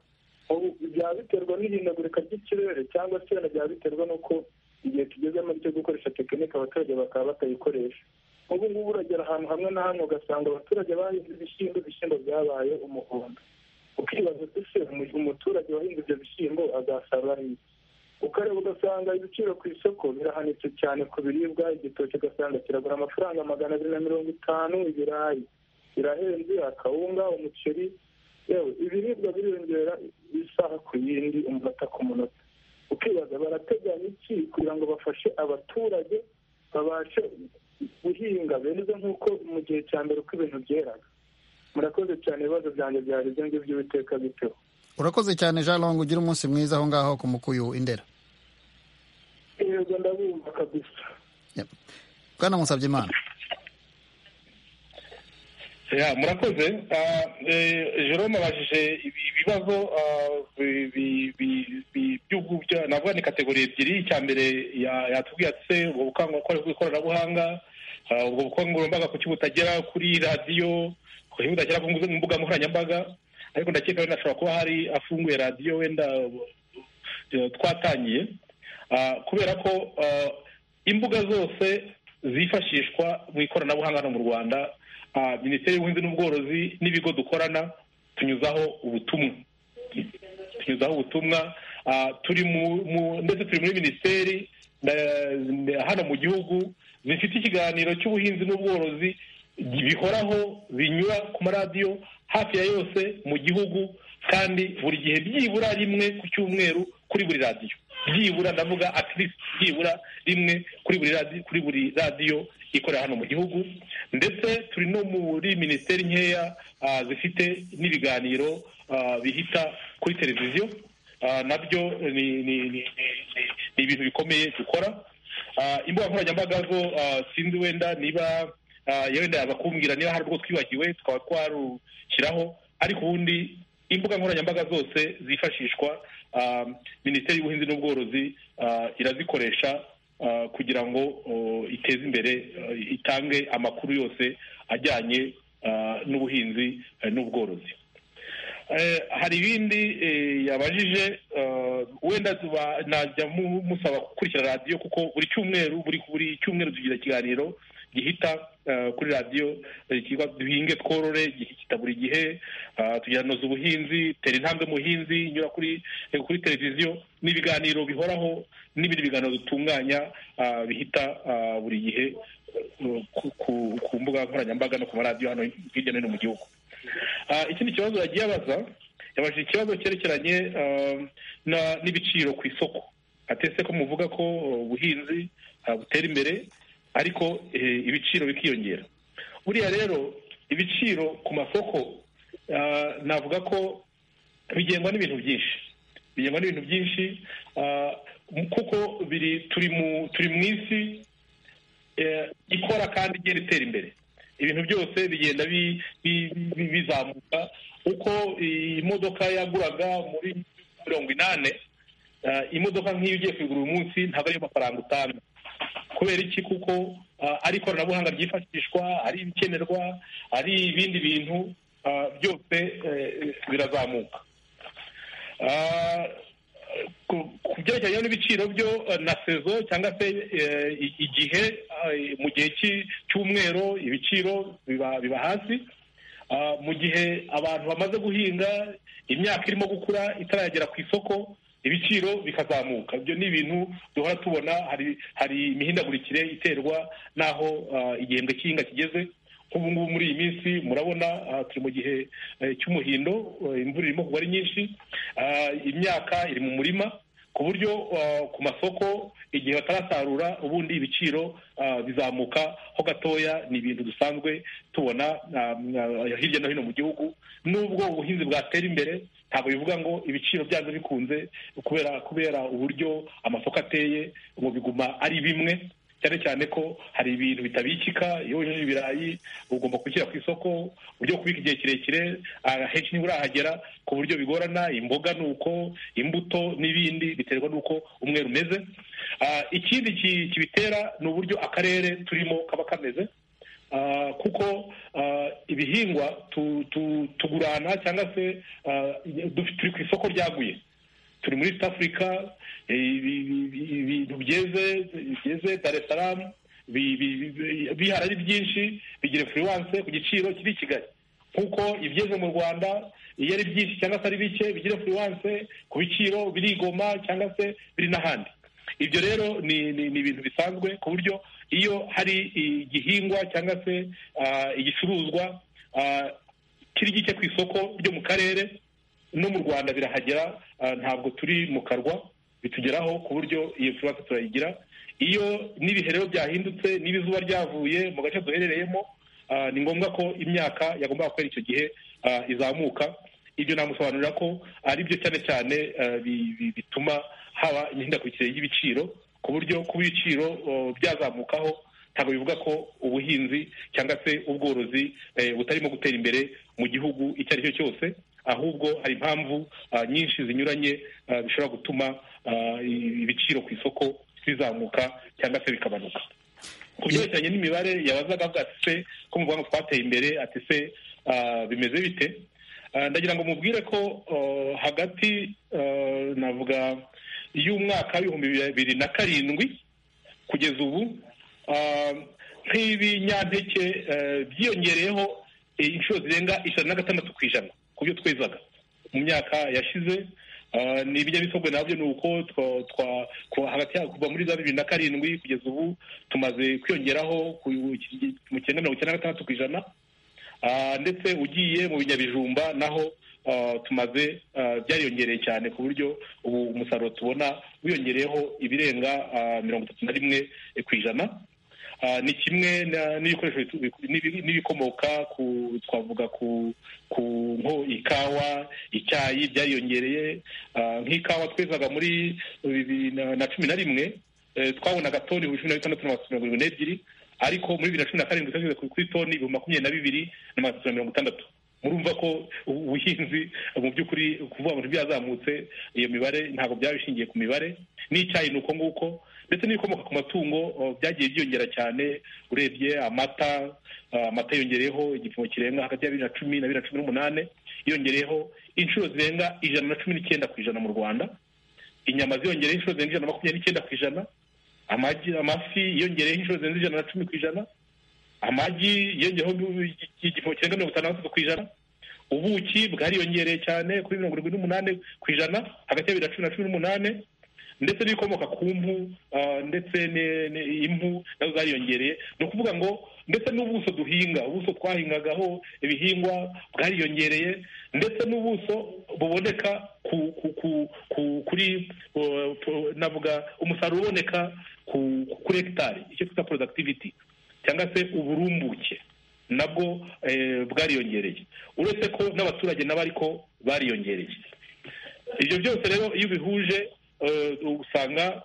byaba biterwa n'ihindagurika ry'ikirere cyangwa se wenda byaba biterwa n'uko igihe tugezemo cyo gukoresha tekinike abaturage bakaba batayikoresha ubu ngubu uragera ahantu hamwe na hamwe ugasanga abaturage bahinze ibishyimbo ibishyimbo byabaye umuhondo ukibaza ese umuturage wahinze ibyo bishyimbo azasarura hirya ukareba ugasanga ibiciro ku isoko birahanitse cyane ku biribwa igitoki ugasanga kiragura amafaranga magana abiri na mirongo itanu ibirayi birahenze akawunga umuceri yewe ibiribwa biriyongera isaha ku yindi umunota ku munota ukibaza barateganya iki kugira ngo bafashe abaturage babashe guhinga beza nk'uko mu gihe cya mbere uko ibintu byeraga murakoze cyane ibibazo byanjye byari ibyo ngibyo by'ubiteka biteho urakoze cyane jean longo ugira umunsi mwiza aho ngaho ku mukuyu indera yego ndabumva kabisa bwana musabye imana murakoze jerome abajije ibibazo navuga ni kategori ebyiri icya mbere yatubwiye ati ubwo bukangurambaga bw'ikoranabuhanga ubwo bukangurambaga kuki butagera kuri radiyo kuki butagera ku mbuga nkoranyambaga ariko ndakeka wenda hashobora kuba hari afunguye radiyo wenda twatangiye kubera ko imbuga zose zifashishwa mu ikoranabuhanga hano mu rwanda minisiteri y'ubuhinzi n'ubworozi n'ibigo dukorana tunyuzaho ubutumwa tunyuzaho ubutumwa turi ndetse turi muri minisiteri hano mu gihugu zifite ikiganiro cy'ubuhinzi n'ubworozi bihoraho binyura ku maradiyo hafi ya yose mu gihugu kandi buri gihe byibura rimwe ku cyumweru kuri buri radiyo byibura ndavuga atirisi byibura rimwe kuri buri radiyo kuri buri radiyo ikorera hano mu gihugu ndetse turi no muri minisiteri nkeya zifite n'ibiganiro bihita kuri televiziyo nabyo ni ibintu bikomeye dukora imbuga nkoranyambaga zo sinzi wenda niba yenda bakumbwira niba hari ubwo twibagiwe twaba twarushyiraho ariko ubundi imbuga nkoranyambaga zose zifashishwa minisiteri y'ubuhinzi n'ubworozi irazikoresha kugira ngo iteze imbere itange amakuru yose ajyanye n'ubuhinzi n'ubworozi hari ibindi yabajije wenda najya musaba gukurikira radiyo kuko buri cyumweru buri cyumweru tugira ikiganiro gihita kuri radiyo kiba duhinge tworore gihita buri gihe tugira noza ubuhinzi tera intambwe muhinzi nyura kuri televiziyo ni ibiganiro bihoraho n'ibindi biganiro dutunganya bihita buri gihe ku mbuga nkoranyambaga no ku maradiyo hano hirya no hino mu gihugu ikindi kibazo yagiye abaza yabajije ikibazo cyerekeranye n'ibiciro ku isoko atetse ko muvuga ko ubuhinzi butera imbere ariko ibiciro bikiyongera buriya rero ibiciro ku masoko navuga ko bigengwa n'ibintu byinshi bigengwa n'ibintu byinshi kuko turi mu isi ikora kandi igenda itera imbere ibintu byose bigenda bizamuka uko imodoka yaguraga muri mirongo inani imodoka nk'iyo ugiye kuyigura uyu munsi ntabwo ariyo mafaranga utanga kubera iki kuko ari ikoranabuhanga ryifashishwa ari ibikenerwa ari ibindi bintu byose birazamuka ku byerekeranye n'ibiciro byo na sezo cyangwa se igihe mu gihe cy'umwero ibiciro biba hasi mu gihe abantu bamaze guhinga imyaka irimo gukura itaragera ku isoko ibiciro bikazamuka ibyo ni ibintu duhora tubona hari imihindagurikire iterwa n'aho igihembwe cy'ihinga kigeze nk'ubu ngubu muri iyi minsi murabona turi mu gihe cy'umuhindo imvura irimo kugwa ari nyinshi imyaka iri mu murima ku buryo ku masoko igihe batarasarura ubundi ibiciro bizamuka ho gatoya ni ibintu dusanzwe tubona hirya no hino mu gihugu n'ubwo ubuhinzi bwatera imbere ntabwo bivuga ngo ibiciro byanze bikunze kubera kubera uburyo amasoko ateye ngo biguma ari bimwe cyane cyane ko hari ibintu bitabikika iyo wejeje ibirayi ugomba kubishyira ku isoko uburyo kubika igihe kirekire henshi niba urahagera ku buryo bigorana imboga ni uko imbuto n'ibindi biterwa n'uko umweru umeze ikindi kibitera ni uburyo akarere turimo kaba kameze kuko ibihingwa tugurana cyangwa se turi ku isoko ryaguye turi muri east africa ibintu byeze byeze dar es salaam bihari ari byinshi bigira influence ku giciro kiri i kigali kuko ibyeze mu rwanda iyo ari byinshi cyangwa se ari bike bigira influence ku biciro birigoma cyangwa se biri n'ahandi ibyo rero ni ibintu bisanzwe ku buryo iyo hari igihingwa cyangwa se igicuruzwa kiri gike ku isoko ryo mu karere no mu rwanda birahagera ntabwo turi mu karwa bitugeraho ku buryo iyo furasi turayigira iyo n'ibihe rero byahindutse n'ibizuba ryavuye mu gace duherereyemo ni ngombwa ko imyaka yagomba kwera icyo gihe izamuka ibyo namusobanurira ko ari byo cyane cyane bituma haba imihindagurikire y'ibiciro ku buryo kuba ibiciro byazamukaho ntabwo bivuga ko ubuhinzi cyangwa se ubworozi butarimo gutera imbere mu gihugu icyo ari cyo cyose ahubwo hari impamvu nyinshi zinyuranye bishobora gutuma ibiciro ku isoko bizamuka cyangwa se bikabanuka ku byerekeranye n'imibare yabazaga avuga ati se ko mu rwanda twateye imbere ati se bimeze bite ndagira ngo mubwire ko hagati navuga y'umwaka w'ibihumbi bibiri na karindwi kugeza ubu nk'ibinyampeke byiyongereyeho inshuro zirenga ijana na gatandatu ku ijana ku byo twezaga mu myaka yashize ni ibinyamisogwe nabyo ni uko hagati kuva muri za bibiri na karindwi kugeza ubu tumaze kwiyongeraho mu cyenda mirongo icyenda na gatandatu ku ijana ndetse ugiye mu binyabijumba naho tumaze byariyongereye cyane ku buryo ubu umusaruro tubona wiyongereyeho ibirenga mirongo itatu na rimwe ku ijana ni kimwe n'ibikoresho n'ibikomoka ku twavuga ku ku nko ikawa icyayi byariyongereye nk'ikawa twezaga muri bibiri na cumi na rimwe twabonaga toni cumi na bitandatu na mirongo irindwi n'ebyiri ariko muri bibiri na cumi na karindwi twashyize kuri toni ibihumbi makumyabiri na bibiri na magana atatu na mirongo itandatu murumva ko ubuhinzi mu by'ukuri kuvuga ngo ntibyazamutse iyo mibare ntabwo byaba bishingiye ku mibare n'icyayi ni uko nguko ndetse n'ibikomoka ku matungo byagiye byiyongera cyane urebye amata amata yongereyeho igipimo kirenga hagati ya bibiri na cumi na bibiri na cumi n'umunani yongereyeho inshuro zirenga ijana na cumi n'icyenda ku ijana mu rwanda inyama ziyongereyeho inshuro zirenga ijana na makumyabiri n'icyenda ku ijana amagi amafi yongereyeho inshuro zirenze ijana na cumi ku ijana amagi yongereyeho igipimo kirenga mirongo itandatu ku ijana ubuki bwariyongereye cyane kuri mirongo irindwi n'umunani ku ijana hagati ya bibiri na cumi na cumi n'umunani ndetse n'ibikomoka ku mpu ndetse impu nazo zariyongereye ni ukuvuga ngo ndetse n'ubuso duhinga ubuso twahingagaho ibihingwa bwariyongereye ndetse n'ubuso buboneka kuri navuga umusaruro uboneka kuri hegitari icyo twita productivity cyangwa se uburumbuke nabwo bwariyongereye uretse ko n'abaturage nabo ariko bariyongereye ibyo byose rero iyo ubihuje usanga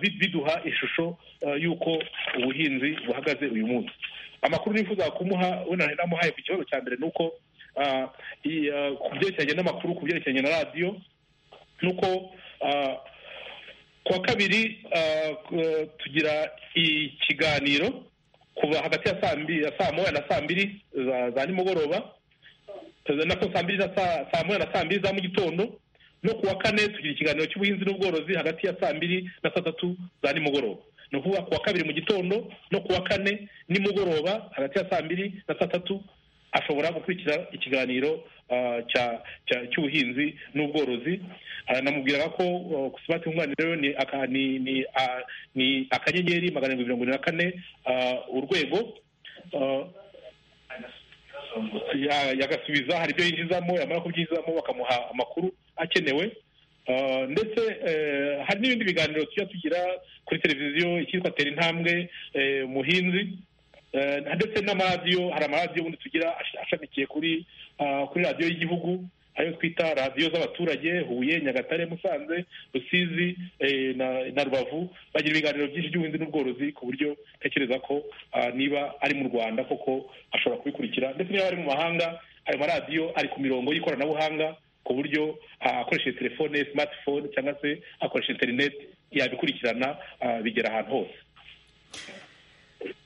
biduha ishusho y'uko ubuhinzi buhagaze uyu munsi amakuru nifuza kumuha wenda namuhaye ku kibazo cya mbere ni uko ku byerekeranye n'amakuru ku byerekeranye na radiyo ni uko ku wa kabiri tugira ikiganiro kuva hagati ya saa moya na saa mbiri za nimugoroba nako saa mbiri na saa moya na saa mbiri za mu gitondo no ku wa kane tugira ikiganiro cy'ubuhinzi n'ubworozi hagati ya saa mbiri na saa tatu za nimugoroba ni ukuvuga ku wa kabiri mu gitondo no ku wa kane nimugoroba hagati ya saa mbiri na saa tatu ashobora gukurikira ikiganiro cy'ubuhinzi n'ubworozi namubwiraga ko simati nkunganire ni akanyenyeri magana arindwi mirongo irindwi na kane urwego yagasubiza hari ibyo yinjizamo yamara kubyinjizamo bakamuha amakuru akenewe ndetse hari n'ibindi biganiro tujya tugira kuri televiziyo icyitwa tera intambwe muhinzi ndetse n'amaradiyo hari amaradiyo ubundi tugira ashamikiye kuri kuri radiyo y'igihugu ayo twita radiyo z'abaturage huye nyagatare musanze rusizi na rubavu bagira ibiganiro byinshi by'ubuhinzi n'ubworozi ku buryo ntekereza ko niba ari mu rwanda koko ashobora kubikurikira ndetse niba ari mu mahanga ayo maradiyo ari ku mirongo y'ikoranabuhanga ku buryo akoresheje telefone smartphone cyangwa se akoresha interineti yabikurikirana bigera ahantu hose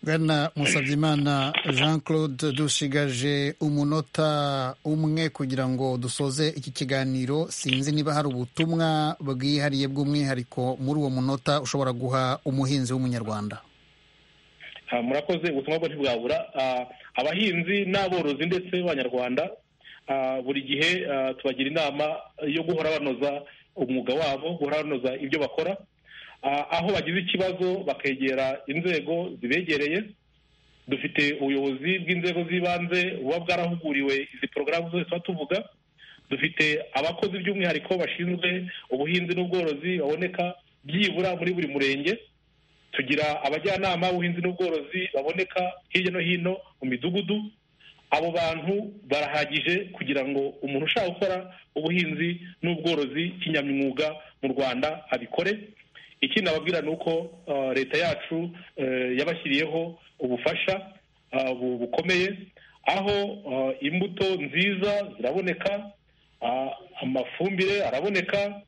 bwana musabyimana jean claude dushigaje umunota umwe kugira ngo dusoze iki kiganiro sinzi niba hari ubutumwa bwihariye bw'umwihariko muri uwo munota ushobora guha umuhinzi w'umunyarwanda murakoze ubutumwa bwo ntibwabura abahinzi n'aborozi ndetse b'abanyarwanda buri gihe tubagira inama yo guhora banoza umwuga wabo guhora banoza ibyo bakora aho bagize ikibazo bakegera inzego zibegereye dufite ubuyobozi bw'inzego z'ibanze buba bwarahuguriwe izi porogaramu zose tuba tuvuga dufite abakozi by'umwihariko bashinzwe ubuhinzi n'ubworozi baboneka byibura muri buri murenge tugira abajyanama b'ubuhinzi n'ubworozi baboneka hirya no hino mu midugudu abo bantu barahagije kugira ngo umuntu ushaka gukora ubuhinzi n'ubworozi kinyamwuga mu rwanda abikore ikindi nababwira ni uko leta yacu yabashyiriyeho ubufasha bukomeye aho imbuto nziza ziraboneka amafumbire araboneka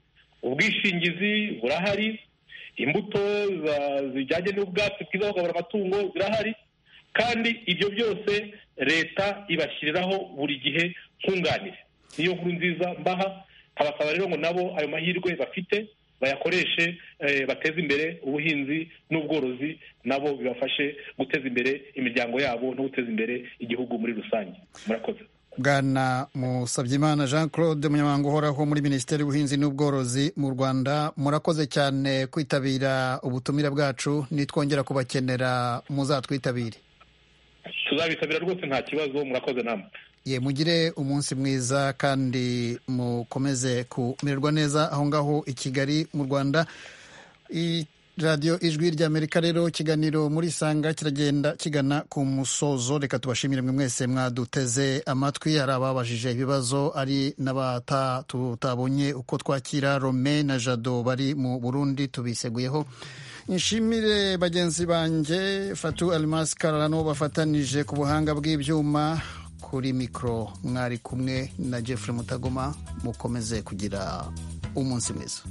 ubwishingizi burahari imbuto zijyanye n'ubwatsi bwiza bukabura amatungo zirahari kandi ibyo byose leta ibashyiriraho buri gihe nkunganire niyo nkuru nziza mbaha abasaba rero ngo nabo ayo mahirwe bafite bayakoreshe bateze imbere ubuhinzi n'ubworozi nabo bibafashe guteza imbere imiryango yabo no guteza imbere igihugu muri rusange murakoze bwana musabyimana jean claude umunyamabanga uhoraho muri minisiteri y'ubuhinzi n'ubworozi mu rwanda murakoze cyane kwitabira ubutumire bwacu nitwongera kubakenera muzatwitabire tuzabitabira rwose nta kibazo murakoze namwe ye mugire umunsi mwiza kandi mukomeze kumererwa neza aho ngaho i kigali mu rwanda radiyo ijwi ry'amerika rero ikiganiro muri isanga kiragenda kigana ku musozo reka tubashimire mwe mwese mwaduteze amatwi hari ababajije ibibazo ari n'abatutabonye uko twakira rome na jado bari mu burundi tubiseguyeho nshimire bagenzi banjye fatu arimasi kararano bafatanije ku buhanga bw'ibyuma kuri mikoro mwari kumwe na jeffrey mutagoma mukomeze kugira umunsi mwiza